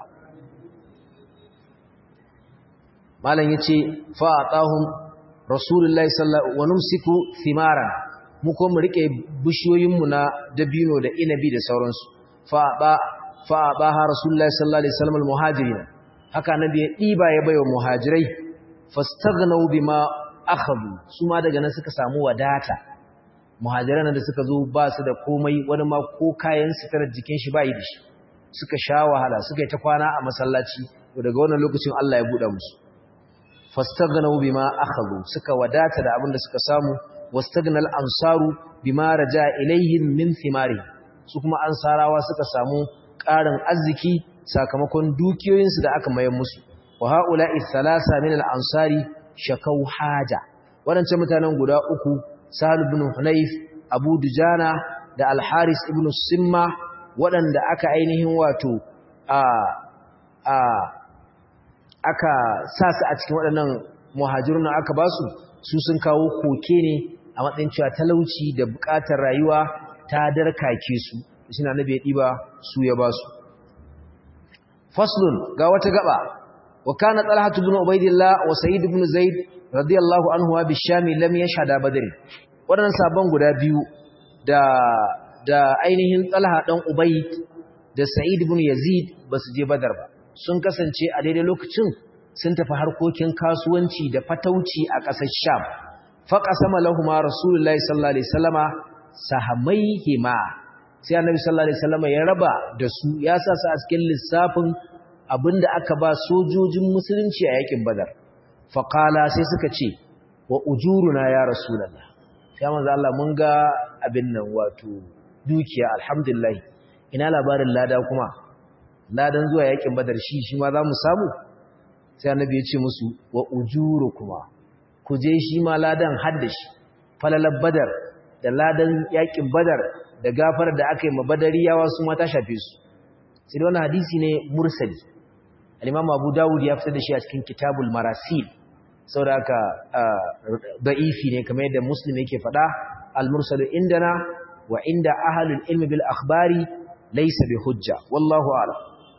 malam yace fa atahum rasulullahi sallallahu wa numsiku thimaran mu ko mu rike bishiyoyin mu na dabino da inabi da sauransu fa ba fa baha rasulullahi sallallahu alaihi wasallam almuhajirin haka nabi ya diba ya bayo muhajirai fastaghnaw bima akhadhu su ma daga nan suka samu wadata muhajiran da suka zo ba su da komai wani ma ko kayan sitarar jikin shi ba yi da shi suka sha wahala suka yi ta kwana a masallaci daga wannan lokacin Allah ya buɗa musu fastaghnaw bima akhadhu suka wadata da abin da suka samu wastagnal ansaru bima raja ilayhim min thimari su kuma ansarawa suka samu ƙarin arziki sakamakon dukiyoyinsu da aka mayar musu wa haula'i thalasa min al-ansari shakau haja wadancan mutanen guda uku Sahal ibn Hunayf Abu Dujana da Al-Haris ibn Simma waɗanda aka ainihin wato a a aka sa su a cikin waɗannan muhajirun aka ba su su sun kawo koke ne a matsayin cewa talauci da buƙatar rayuwa ta darkake su shi na nabi ya ɗiba su ya ba su faslun ga wata gaba wa kana talhatu ibn ubaidillah wa sa'id ibn zaid radiyallahu anhu wa bishami lam yashhada badr waɗannan sabon guda biyu da da ainihin talha dan ubaid da sa'id ibn yazid basu je badar ba sun kasance a daidai lokacin sun tafi harkokin kasuwanci da fatauci a ƙasar Sham. Faƙasama lahuma Rasulullahi sallallahu Alaihi Wasallama sahamaihima sai annabi sallallahu Alaihi Wasallama ya raba da su ya sa su a cikin lissafin abinda aka ba sojojin musulunci a yakin badar. Faƙala sai suka ce, wa ujuruna ya Rasulallah. Ya manzo Allah mun ga abin nan wato dukiya alhamdulillah ina labarin lada kuma ladan zuwa yakin badar shi shi ma za mu samu sai annabi ya ce musu wa ujuru kuma ku je shi ma ladan haddashi falalar badar da ladan yakin badar da gafar da aka yi mabadariyawa su ma ta shafe su sai da wannan hadisi ne mursali al-imam abu dawud ya fitar da shi a cikin kitabul marasil saboda haka da'ifi ne kamar yadda muslim yake faɗa al-mursalu indana wa inda ahlul ilmi bil akhbari laysa bi hujja wallahu a'lam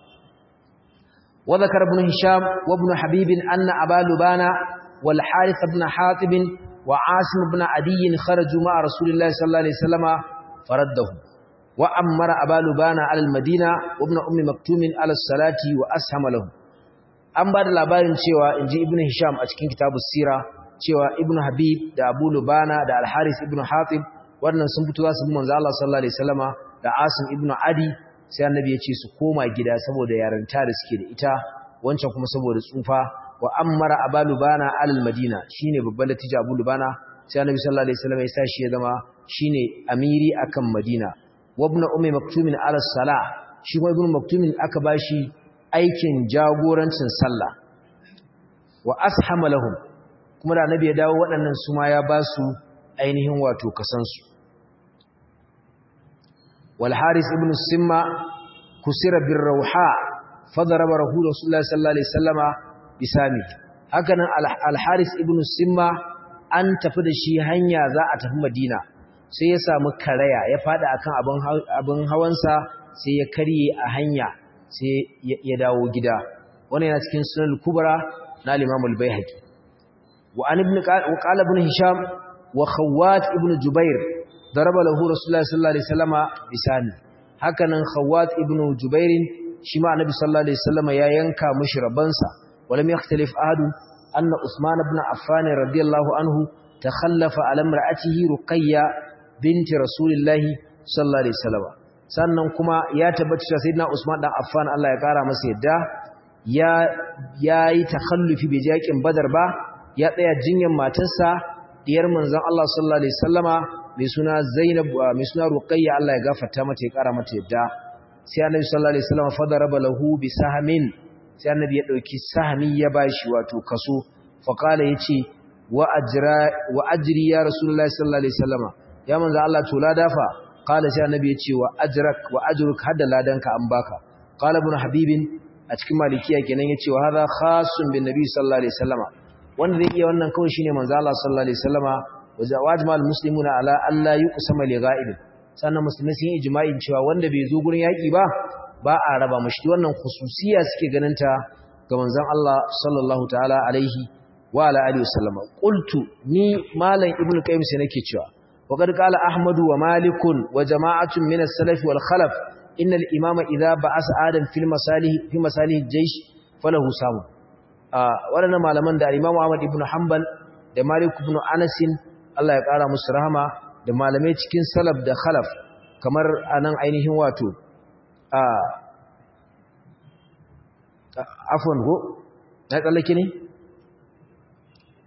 وذكر ابن هشام وابن حبيب أن أبا لبانا والحارث بن حاطب وعاصم بن عدي خرجوا مع رسول الله صلى الله عليه وسلم فردهم وأمر أبا لبانا على المدينة وابن أم مكتوم على الصلاة وأسهم لهم an ba da labarin cewa in ji ibn hisham a cikin kitabu sira cewa ibn habib da abu lubana da alharis ibn hatib wannan sun fito za su bi manzo Allah sallallahu alaihi wasallama da asim ibn adi sai annabi ya ce su koma gida saboda yaranta da suke da ita wancan kuma saboda tsufa wa ammara abalubana alal madina shine babban latija abulubana sai annabi sallallahu alaihi wasallam ya sa shi ya zama shine amiri akan madina wa ibn ummi maktumin ala sala shi kuma ibn maktumin aka bashi aikin jagorancin sallah wa ashama lahum kuma da annabi ya dawo waɗannan su ma ya ba su ainihin wato kasansu والحارث ابن السمة كسر بالروحاء فضرب رسول الله صلى الله عليه وسلم بسامه هكذا الحارث ابن السمة an tafi da shi hanya za a tafi Madina sai ya samu karaya ya fada akan abin abin hawansa sai ya karye a hanya sai ya dawo gida wannan yana cikin sunan kubra na Imam al-Baihaqi wa an ibn qala ibn Hisham wa Khawwat ibn Jubair ضرب له رسول الله صلى الله عليه وسلم بسانه hakanan Khawwat ibn Jubair shi ma Annabi sallallahu alaihi wasallam ya yanka mishi rabansa walam yakhtalif ahadu anna Usman ibn Affan radiyallahu anhu takhallafa ala imra'atihi Ruqayya binti Rasulillahi sallallahu alaihi wasallam sannan kuma ya tabbata cewa sayyidina Usman dan Affan Allah ya kara masa yadda ya yayi takhallufi bai jakin Badar ba ya tsaya jinyar matarsa diyar manzon Allah sallallahu alaihi wasallama mai suna Zainab mai suna Ruqayya Allah ya gafarta mata ya kara mata yadda sai Annabi sallallahu alaihi wasallam fadaraba lahu bi sahmin sai Annabi ya dauki sahmi ya bashi wato kaso fa kala yace wa ajra wa ajri ya Rasulullahi sallallahu alaihi wasallama ya manzo Allah to ladafa kala sai Annabi yace wa ajrak wa ajruk hadda ladanka an baka kala ibn habibin a cikin malikiya kenan yace wa hadha khasun bin nabi sallallahu alaihi wasallama wanda zai iya wannan kawai shine manzo Allah sallallahu alaihi wasallama wajma almuslimuna ala alla yuqsama li ghaib sannan musulmai sun yi ijma'in cewa wanda bai zo gurin yaki ba ba a raba mashi wannan khususiya suke ganin ta ga manzon Allah sallallahu ta'ala alaihi wa ala alihi wasallama qultu ni malam ibnu qayyim sai nake cewa wa qad qala ahmadu wa malikun wa jama'atun min as-salaf wal khalaf inna al-imama idha ba'asa adam fil masalih fi masalih al-jaysh falahu samu waɗannan malaman da Imam Ahmad ibn Hanbal da Malik ibn Anas Allah ya ƙara musu rahama da malamai cikin salaf da khalaf kamar anan ainihin wato a afwan go na tsallake ne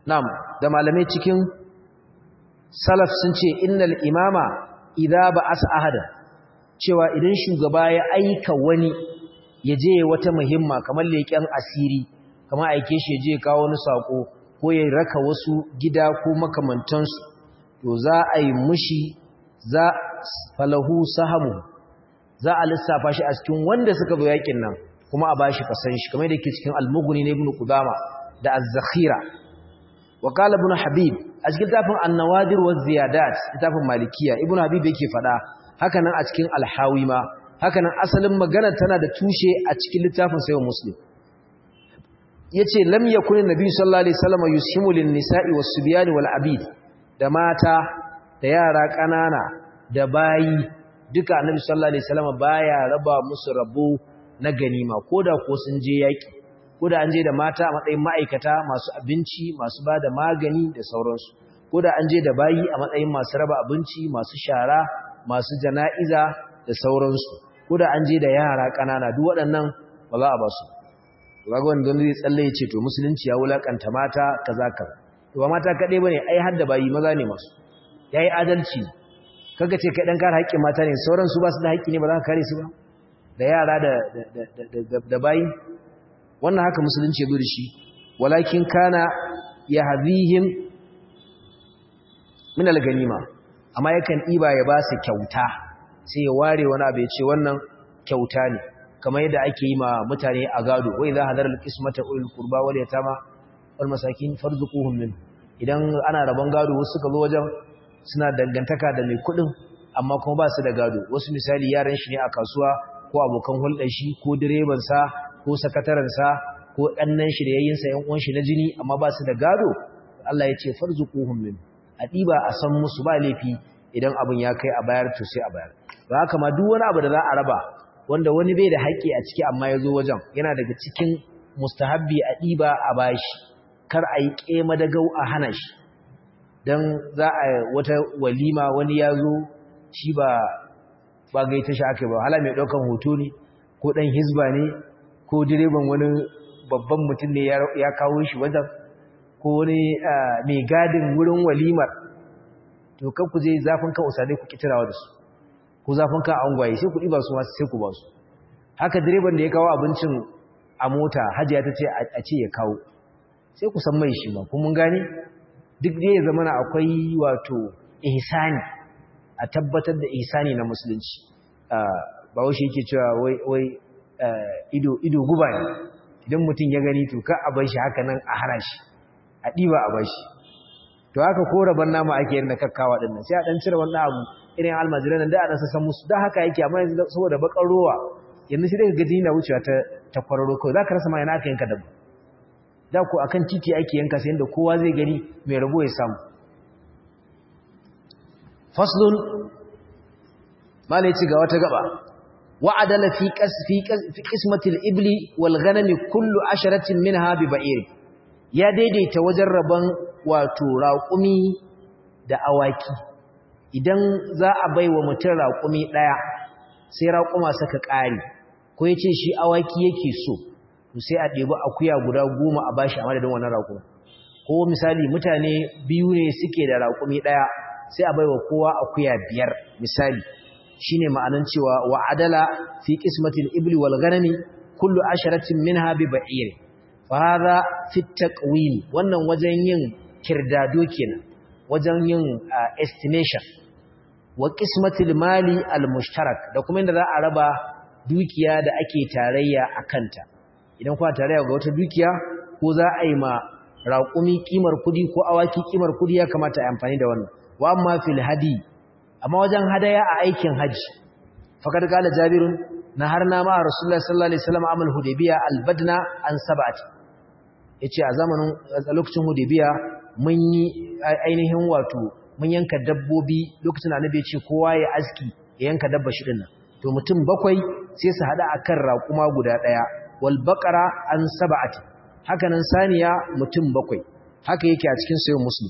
na'am da malamai cikin salaf sun ce innal imama idza ba'asa ahada cewa idan shugaba ya aika wani ya je wata muhimma kamar leken asiri kamar aike shi je kawo wani sako ko ya raka wasu gida ko makamantansu to za a yi mushi za falahu sahamu za a lissafa shi a cikin wanda suka zo yakin nan kuma a bashi kasan shi kamar da ke cikin al-mughni na ibn qudama da az-zakhira wa qala ibn habib a cikin tafin an-nawadir wa ziyadat tafin malikiya ibn habib yake fada haka nan a cikin al-hawi ma haka nan asalin magana tana da tushe a cikin littafin sayyid muslim yace lam yakun an-nabi sallallahu alaihi wasallam yushimu lin-nisa'i was-subyan wal-abid da mata da yara kanana da bayi duka annabi sallallahu alaihi wasallam baya raba musu rabo na ganima koda ko sun je yaki koda an je da mata a matsayin ma'aikata masu abinci masu bada magani da sauransu koda an je da bayi a matsayin masu raba abinci masu shara masu jana'iza da sauransu koda an je da yara kanana duk waɗannan ba za a ba su kaga wanda zai tsalle ya ce to musulunci ya wulakanta mata kaza kaza to ba mata kadai bane ai har da bayi maza ne masu yayi adalci kaga ce kai dan kare haƙƙin mata ne sauran su ba su da haƙƙi ne ba za ka kare su ba da yara da da bayi wannan haka musulunci ya zo da shi walakin kana yahdihim min al-ganima amma yakan diba ya ba su kyauta sai ya ware wani abu ya ce wannan kyauta ne kamar yadda ake yi ma mutane a gado wai za hadar al-qismata ulul qurba wal yatama wal masakin farzuquhum min idan ana rabon gado wasu suka zo wajen suna dangantaka da mai kudin amma kuma ba su da gado wasu misali yaran shi ne a kasuwa ko abokan hulɗar shi ko direban sa ko sakataren sa ko ɗannan shi da yayin sa yan uwan shi na jini amma ba su da gado Allah ya ce farzuquhum min a diba a san musu ba laifi idan abin ya kai a bayar to sai a bayar ba haka ma duk wani abu da za a raba wanda wani bai da haƙƙi a ciki amma ya zo wajen yana daga cikin mustahabbi a ɗiba a bashi kar a yi ƙema da gau a hana shi don za a wata walima wani ya zo shi ba ba gaita shi aka ba hala mai ɗaukan hoto ne ko ɗan hizba ne ko direban wani babban mutum ne ya kawo shi wajen ko wani mai gadin wurin walimar to kan ku je zafin kan usadai ku kitirawa da su ko zafin kan angwaye sai ku ɗiba su masu sai ku ba su haka direban da ya kawo abincin a mota hajiya ta ce a ce ya kawo sai ku san mai shi ma kuma mun gane duk da ya zama akwai wato ihsani a tabbatar da ihsani na musulunci ba wai shi yake cewa wai wai ido ido guba ne idan mutum ya gani to ka a bar shi haka nan a hana shi a diba a bar shi to haka ko raban nama ake yin da kakkawa din nan sai a dan cire wannan abu irin almajiran nan da a rasa san musu da haka yake amma yanzu saboda bakar rowa yanzu sai daga gaji na wucewa ta ta kwararo kawai zaka rasa ma yana aka yanka dabba da ku akan titi ake yanka sai inda kowa zai gani mai rabo ya samu faslun malai ci ga wata gaba wa'adala fi qasfi fi qismatil ibli wal ghanami kullu asharatin minha bi ba'ir ya daidaita wajen rabon wato raƙumi da awaki idan za a baiwa mutum raƙumi daya sai raƙuma saka ƙari ko yace shi awaki yake so to sai a ɗebi akuya guda goma a bashi a madadin wannan raƙumi ko misali mutane biyu ne suke da raƙumi ɗaya sai a baiwa kowa akuya biyar misali shine ma'anan cewa wa adala fi qismatil ibli wal ghanami kullu asharatin minha bi ba'ir fa hadha fi taqwim wannan wajen yin kirdado kenan wajen yin estimation wa qismatil mali al mushtarak da kuma inda za a raba dukiya da ake tarayya akanta idan kuwa tarayya ga wata dukiya ko za a yi ma raƙumi kimar kudi ko awaki kimar kudi ya kamata a amfani da wannan wa amma fil hadi amma wajen hadaya a aikin haji fakad kala jabirun na har na ma rasulullahi sallallahu alaihi wasallam amal hudaybiya albadna an sab'ati yace a zamanin a lokacin hudaybiya mun yi ainihin wato mun yanka dabbobi lokacin da annabi ya ce kowa ya aski ya yanka dabba shi dinnan to mutum bakwai sai su hada akan raƙuma guda daya wal baqara an sab'ati haka nan saniya mutum bakwai haka yake a cikin sayyid muslim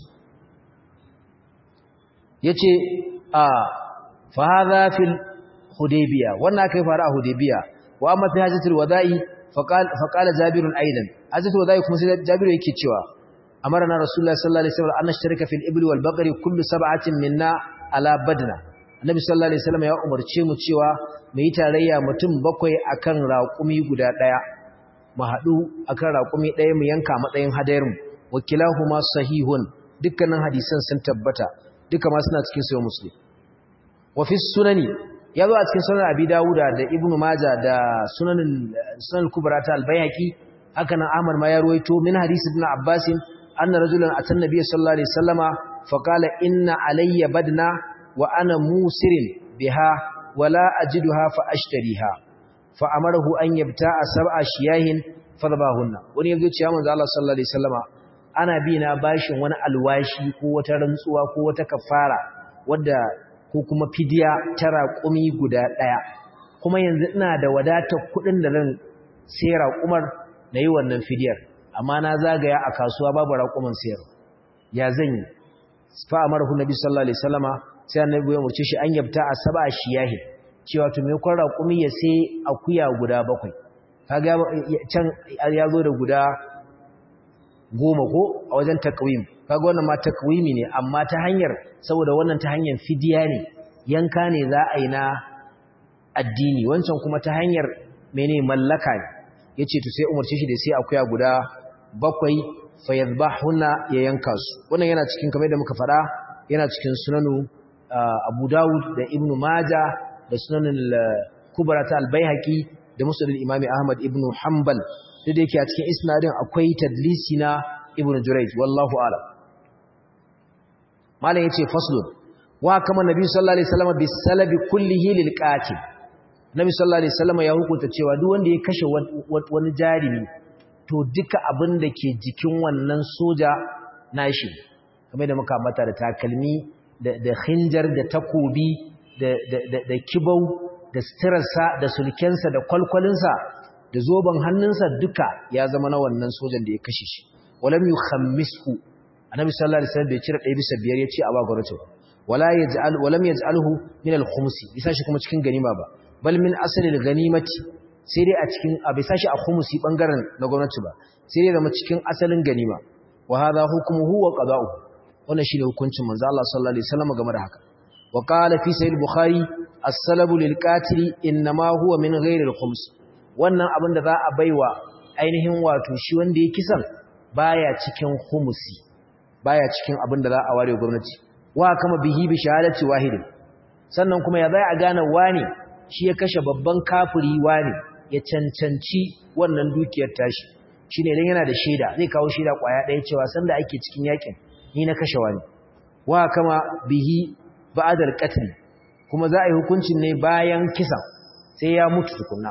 yace a fa hadha fil hudaybiya wannan kai fara a hudaybiya wa amma fi hajjatul wada'i fa qala jabirun aidan hajjatul wada'i kuma sai jabiru yake cewa amarna rasulullahi sallallahu alaihi wasallam an nashtarika fil ibli wal baqari kullu sab'atin minna ala badna annabi sallallahu alaihi wasallam ya umarce mu cewa mu yi tarayya mutum bakwai akan raƙumi guda daya mu haɗu akan raƙumi ɗaya mu yanka matsayin hadayarmu wakilahuma sahihun dukkanin hadisan sun tabbata duka ma suna cikin sahih muslim wa fi sunani ya zo a cikin sunan abi dawuda da ibnu maja da sunanin sunan kubra ta albayhaqi haka nan ahmad ma ya ruwaito min hadisi ibn abbas anna rajulan atan nabiy sallallahu alaihi wasallama fa qala inna alayya badna wa ana musirin biha wala ajiduha fa ashtariha fa amarahu an yabta'a sab'a shiyahin fadabahunna wani yazo ce ya manzo Allah sallallahu alaihi wasallama ana bi na bashin wani alwashi ko wata rantsuwa ko wata kafara wadda ko kuma fidiya ta raƙumi guda ɗaya kuma yanzu ina da wadatar kuɗin da zan sai raƙumar na yi wannan fidiyar amma na zagaya a kasuwa babu raƙuman sayar ya zan yi fa a marahu nabi sallallahu alaihi wasallama sai annabi ya murce shi an yabta a saba shiyahi cewa to me kwan raƙumi ya sai akuya guda bakwai kaga can ya zo da guda goma ko a wajen takwim kaga wannan ma takwimi ne amma ta hanyar saboda wannan ta hanyar fidiya ne yanka ne za a yi na addini wancan kuma ta hanyar mene mallaka ne yace to sai umarce shi da sai akuya guda bakwai fayadhbahuna ya yanka su wannan yana cikin kamar da muka fada yana cikin sunanu Abu Dawud da Ibn Majah da sunanin Kubra ta Al-Baihaqi da Musnad al-Imam Ahmad ibn Hanbal da yake a cikin isnadin akwai tadlisi na Ibn Jurayj wallahu a'lam malam yace faslun wa kama nabi sallallahu alaihi wasallam bisalabi kullihi lil qatil nabi sallallahu alaihi wasallam ya hukunta cewa duk wanda ya kashe wani jarimi to duka abin da ke jikin wannan soja nashi kamar da muka ambata da takalmi da da khinjar da takobi da da da kibau da stirarsa da sulkensa da kwalkwalinsa da zoben hannunsa duka ya zama na wannan sojan da ya kashe shi walam yukhammishu annabi sallallahu alaihi wasallam bai cire ɗaya bisa biyar ya ce a ba gwamnati ba wala yaj'al walam yaj'alhu min al-khums bisa shi kuma cikin ganima ba bal min asli al-ganimati sai dai a cikin a bisa shi a khumsi bangaren na gwamnati ba sai dai zama cikin asalin ganima wa hadha hukmuhu wa qada'uhu wannan shine hukuncin manzo Allah sallallahu alaihi wasallam game da haka wa qala fi sahih bukhari as-salabu lil qatil inma huwa min ghairi al-khums wannan abin da za a baiwa ainihin wato shi wanda ya kisan baya cikin khumsi baya cikin abin da za a ware gwamnati wa kama bihi bi shahadati wahidin sannan kuma ya zai a gane wani shi ya kashe babban kafiri wani ya cancanci wannan dukiyar tashi shine idan yana da shaida zai kawo shaida kwaya ɗaya cewa sanda ake cikin yakin ni na kashe wani wa kama bihi ba'dal qatl kuma za a yi hukuncin ne bayan kisan sai ya mutu tukunna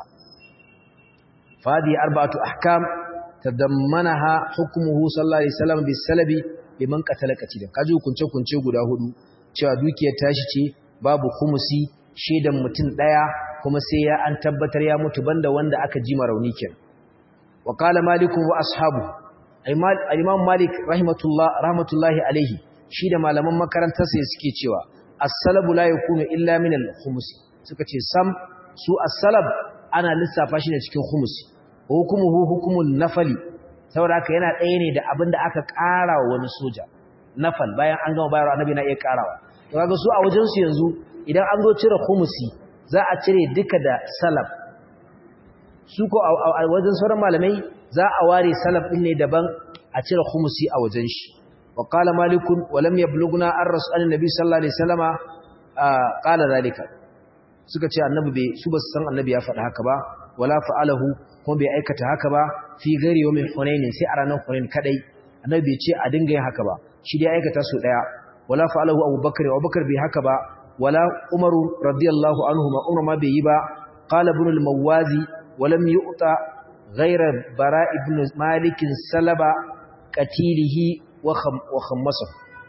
fadi arba'atu ahkam tadammanaha hukmuhu sallallahu alaihi wasallam bisalabi liman qatala qatilan kaji hukunce kunce guda hudu cewa dukiyar tashi ce babu khumusi shedan mutum daya kuma sai ya an tabbatar ya mutu banda wanda aka ji rauni kenan wa qala maliku wa ashabu imam malik rahmatullah rahmatullahi alaihi shi da malaman makarantar sa suke cewa as-salabu la yakunu illa min al-khumus suka ce sam su as-salab ana lissafa shi ne cikin khumusi hukumuhu hukumun nafali saboda haka yana ɗaya ne da abin da aka ƙara wa wani soja nafal bayan an gama bayarwa annabi na iya ƙarawa to kaga su a wajen su yanzu idan an zo cire khumusi za a cire duka da salaf su ko a wajen sauran malamai za a ware salaf din ne daban a cire khumusi a wajen shi wa qala malikun wa lam yablughna ar rasul annabi sallallahu alaihi wasallama qala zalika suka ce annabi bai su ba san annabi ya faɗa haka ba wala fa'alahu kuma bai aikata haka ba fi gari wa min hunainin sai a ranar hunain kadai annabi bai ce a dinga yin haka ba shi dai aikata su daya wala fa'alahu abubakar abubakar bai haka ba wala umaru radiyallahu anhu ma umar ma bai yi ba qala ibn al-mawazi wa lam yu'ta ghayra bara ibn malik salaba qatilihi wa wa khammasa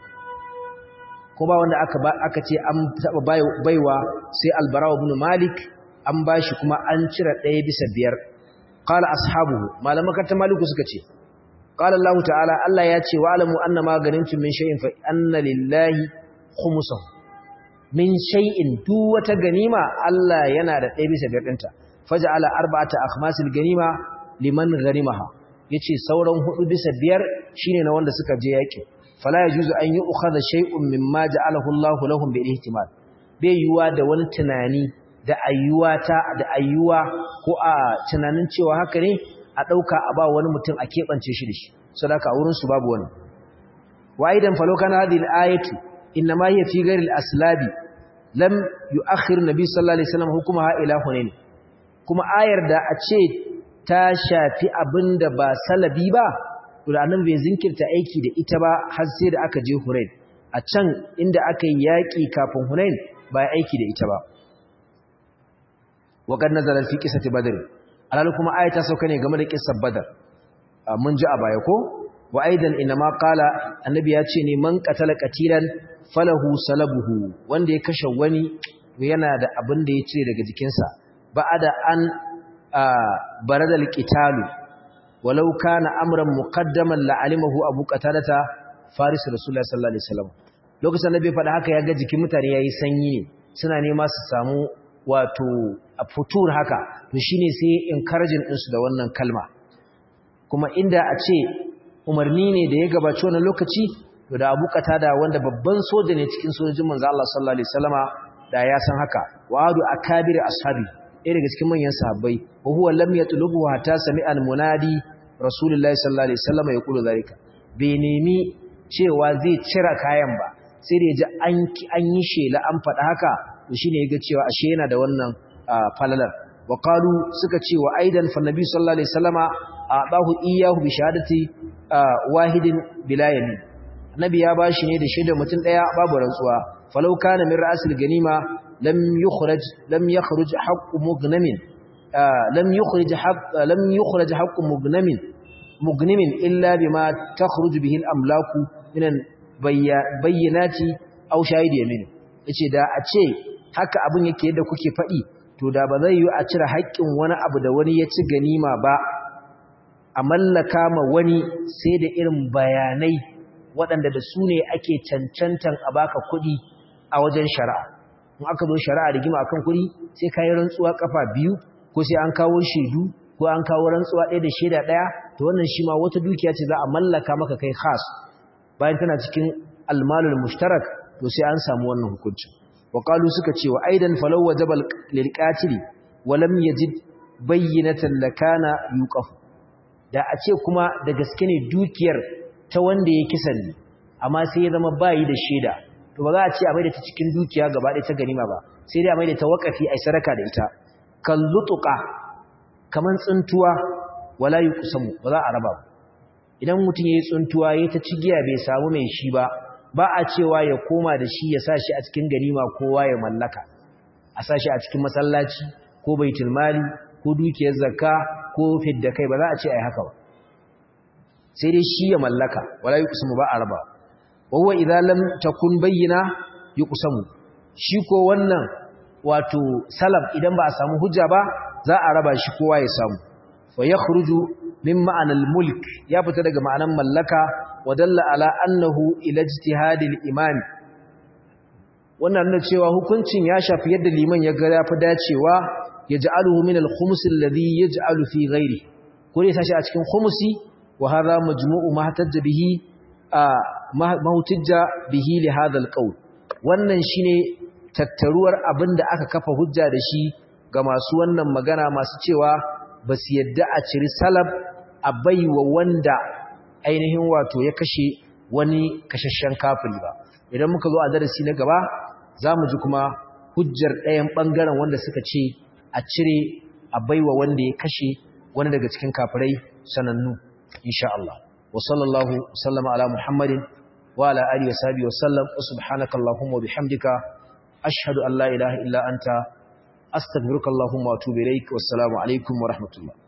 kuma wanda aka aka ce an taba baiwa sai al-bara ibn malik an bashi kuma an cire ɗaya bisa biyar qala ashabuhu malaman karta maliku suka ce qala Allah ta'ala Allah ya ce wa alamu anna ma ganimtum min shay'in fa anna lillahi khumsahu min shay'in duk wata ganima Allah yana da ɗaya bisa biyar ɗinta faj'ala arba'ata akhmasil ganima liman ghanimaha yace sauran hudu bisa biyar shine na wanda suka je yaki fala yajuzu an yu'khadha shay'un mimma ja'alahu Allahu lahum bil ihtimal bai yuwa da wani tunani da ayyuwa ta da ayyuwa ko a tunanin cewa haka ne a dauka a ba wani mutum a kebance shi da shi sadaka a wurin su babu wani wa aidan falo kana hadhihi al-ayatu inma hiya fi ghairi al-aslabi lam yu'akhir nabi sallallahu alaihi wasallam hukumaha ila hunain kuma ayar da a ce ta shafi abinda ba salabi ba to da annabi bai zinkirta aiki da ita ba har sai da aka je hunain a can inda aka yi yaki kafin hunain ba aiki da ita ba wa kad nazala fi qissati badr alal kuma ayata sauka ne game da qissar badr mun ji a baya ko wa aidan inma qala annabi ya ce ne man qatala qatilan falahu salabuhu wanda ya kashe wani yana da abin da ya cire daga jikinsa ba'ada an baradal qitalu walau kana amran muqaddaman la'alimahu abu qatalata faris rasulullahi sallallahu alaihi wasallam lokacin da bai faɗa haka ya ga jikin mutane yayi sanyi ne suna nema su samu wato a futur haka to shine sai encouraging din su da wannan kalma kuma inda a ce umarni ne da ya gabaci wannan lokaci to da Abu Qatada wanda babban soja ne cikin sojojin manzo Allah sallallahu alaihi wasallama da ya san haka wa adu akabir ashabi ɗaya daga cikin manyan sahabbai wa huwa lam yatlubu hatta sami'a al-munadi rasulullahi sallallahu alaihi wasallama yaqulu zalika bai nemi cewa zai cira kayan ba sai da ya ji an yi shela an faɗa haka to shine ya ga cewa ashe yana da wannan falalar wa qalu suka ce wa aidan fa nabi sallallahu alaihi wasallama adahu iyyahu bi shahadati wahidin bila yamin annabi ya bashi ne da shaidar mutum daya babu rantsuwa falau kana min ra'sil ganima lam yukhraj lam yakhruj haqqu mughnamin lam yukhrij haqq lam yukhraj haqqu mughnamin mughnimin illa bima takhruj bihi al-amlaku min bayyinati aw shahid yamin yace da a ce haka abin yake yadda kuke faɗi to da ba zai yi a cire haƙƙin wani abu da wani ya ci ganima ba a mallaka ma wani sai da irin bayanai waɗanda da su ne ake cancantan a baka kuɗi a wajen shari'a in aka zo shari'a rigima akan kuɗi sai ka yi rantsuwa kafa biyu ko sai an kawo shaidu ko an kawo rantsuwa ɗaya da shaida ɗaya to wannan shi ma wata dukiya ce za a mallaka maka kai khas bayan tana cikin almalul mushtarak to sai an samu wannan hukuncin wa qalu suka ce wa aidan falaw wajaba lil qatili wa lam yajid bayyinatan lakana yuqaf da a ce kuma da gaske ne dukiyar ta wanda ya kisan ne amma sai ya zama bayi da shaida to ba za a ce a maida ta cikin dukiya gaba ɗaya ta ganima ba sai dai a maida ta wakafi ai sadaka da ita kan lutuqa kaman tsuntuwa wala yuqsamu ba za a raba ba idan mutum yayi tsuntuwa yayi ta cigiya bai samu mai shi ba ba a cewa ya koma da shi ya sa shi a cikin ganima kowa ya mallaka a sa shi a cikin masallaci ko baitul mali ko dukiyar zakka ko fidda kai ba za a ce ai haka ba sai dai shi ya mallaka wala yuqsamu ba a raba wa huwa idza lam takun bayyina yuqsamu shi ko wannan wato salaf idan ba a samu hujja ba za a raba shi kowa ya samu wa yakhruju min ma'anal mulk ya fita daga ma'anan mallaka wa dalla ala annahu ila ijtihadil imam wannan nuna cewa hukuncin ya shafi yadda liman ya ga yafi dacewa yaj'aluhu min al-khums alladhi yaj'alu fi ghairi ko dai sashi a cikin khumsi wa hadha majmu'u ma hatajja bihi ma hutujja bihi li hadha al-qawl wannan shine tattaruwar abinda aka kafa hujja da shi ga masu wannan magana masu cewa ba su yadda a ciri salab a baiwa wanda ainihin wato ya kashe wani kashashen kafiri ba idan muka zo a darasi na gaba za mu ji kuma hujjar ɗayan ɓangaren wanda suka ce a cire a baiwa wanda ya kashe wani daga cikin kafirai sanannu insha Allah wa sallallahu sallama ala muhammadin wa ala alihi wa sahbihi wa sallam wa subhanaka allahumma wa bihamdika ashhadu an la ilaha illa anta astaghfiruka allahumma wa atubu ilaik wassalamu alaikum wa rahmatullah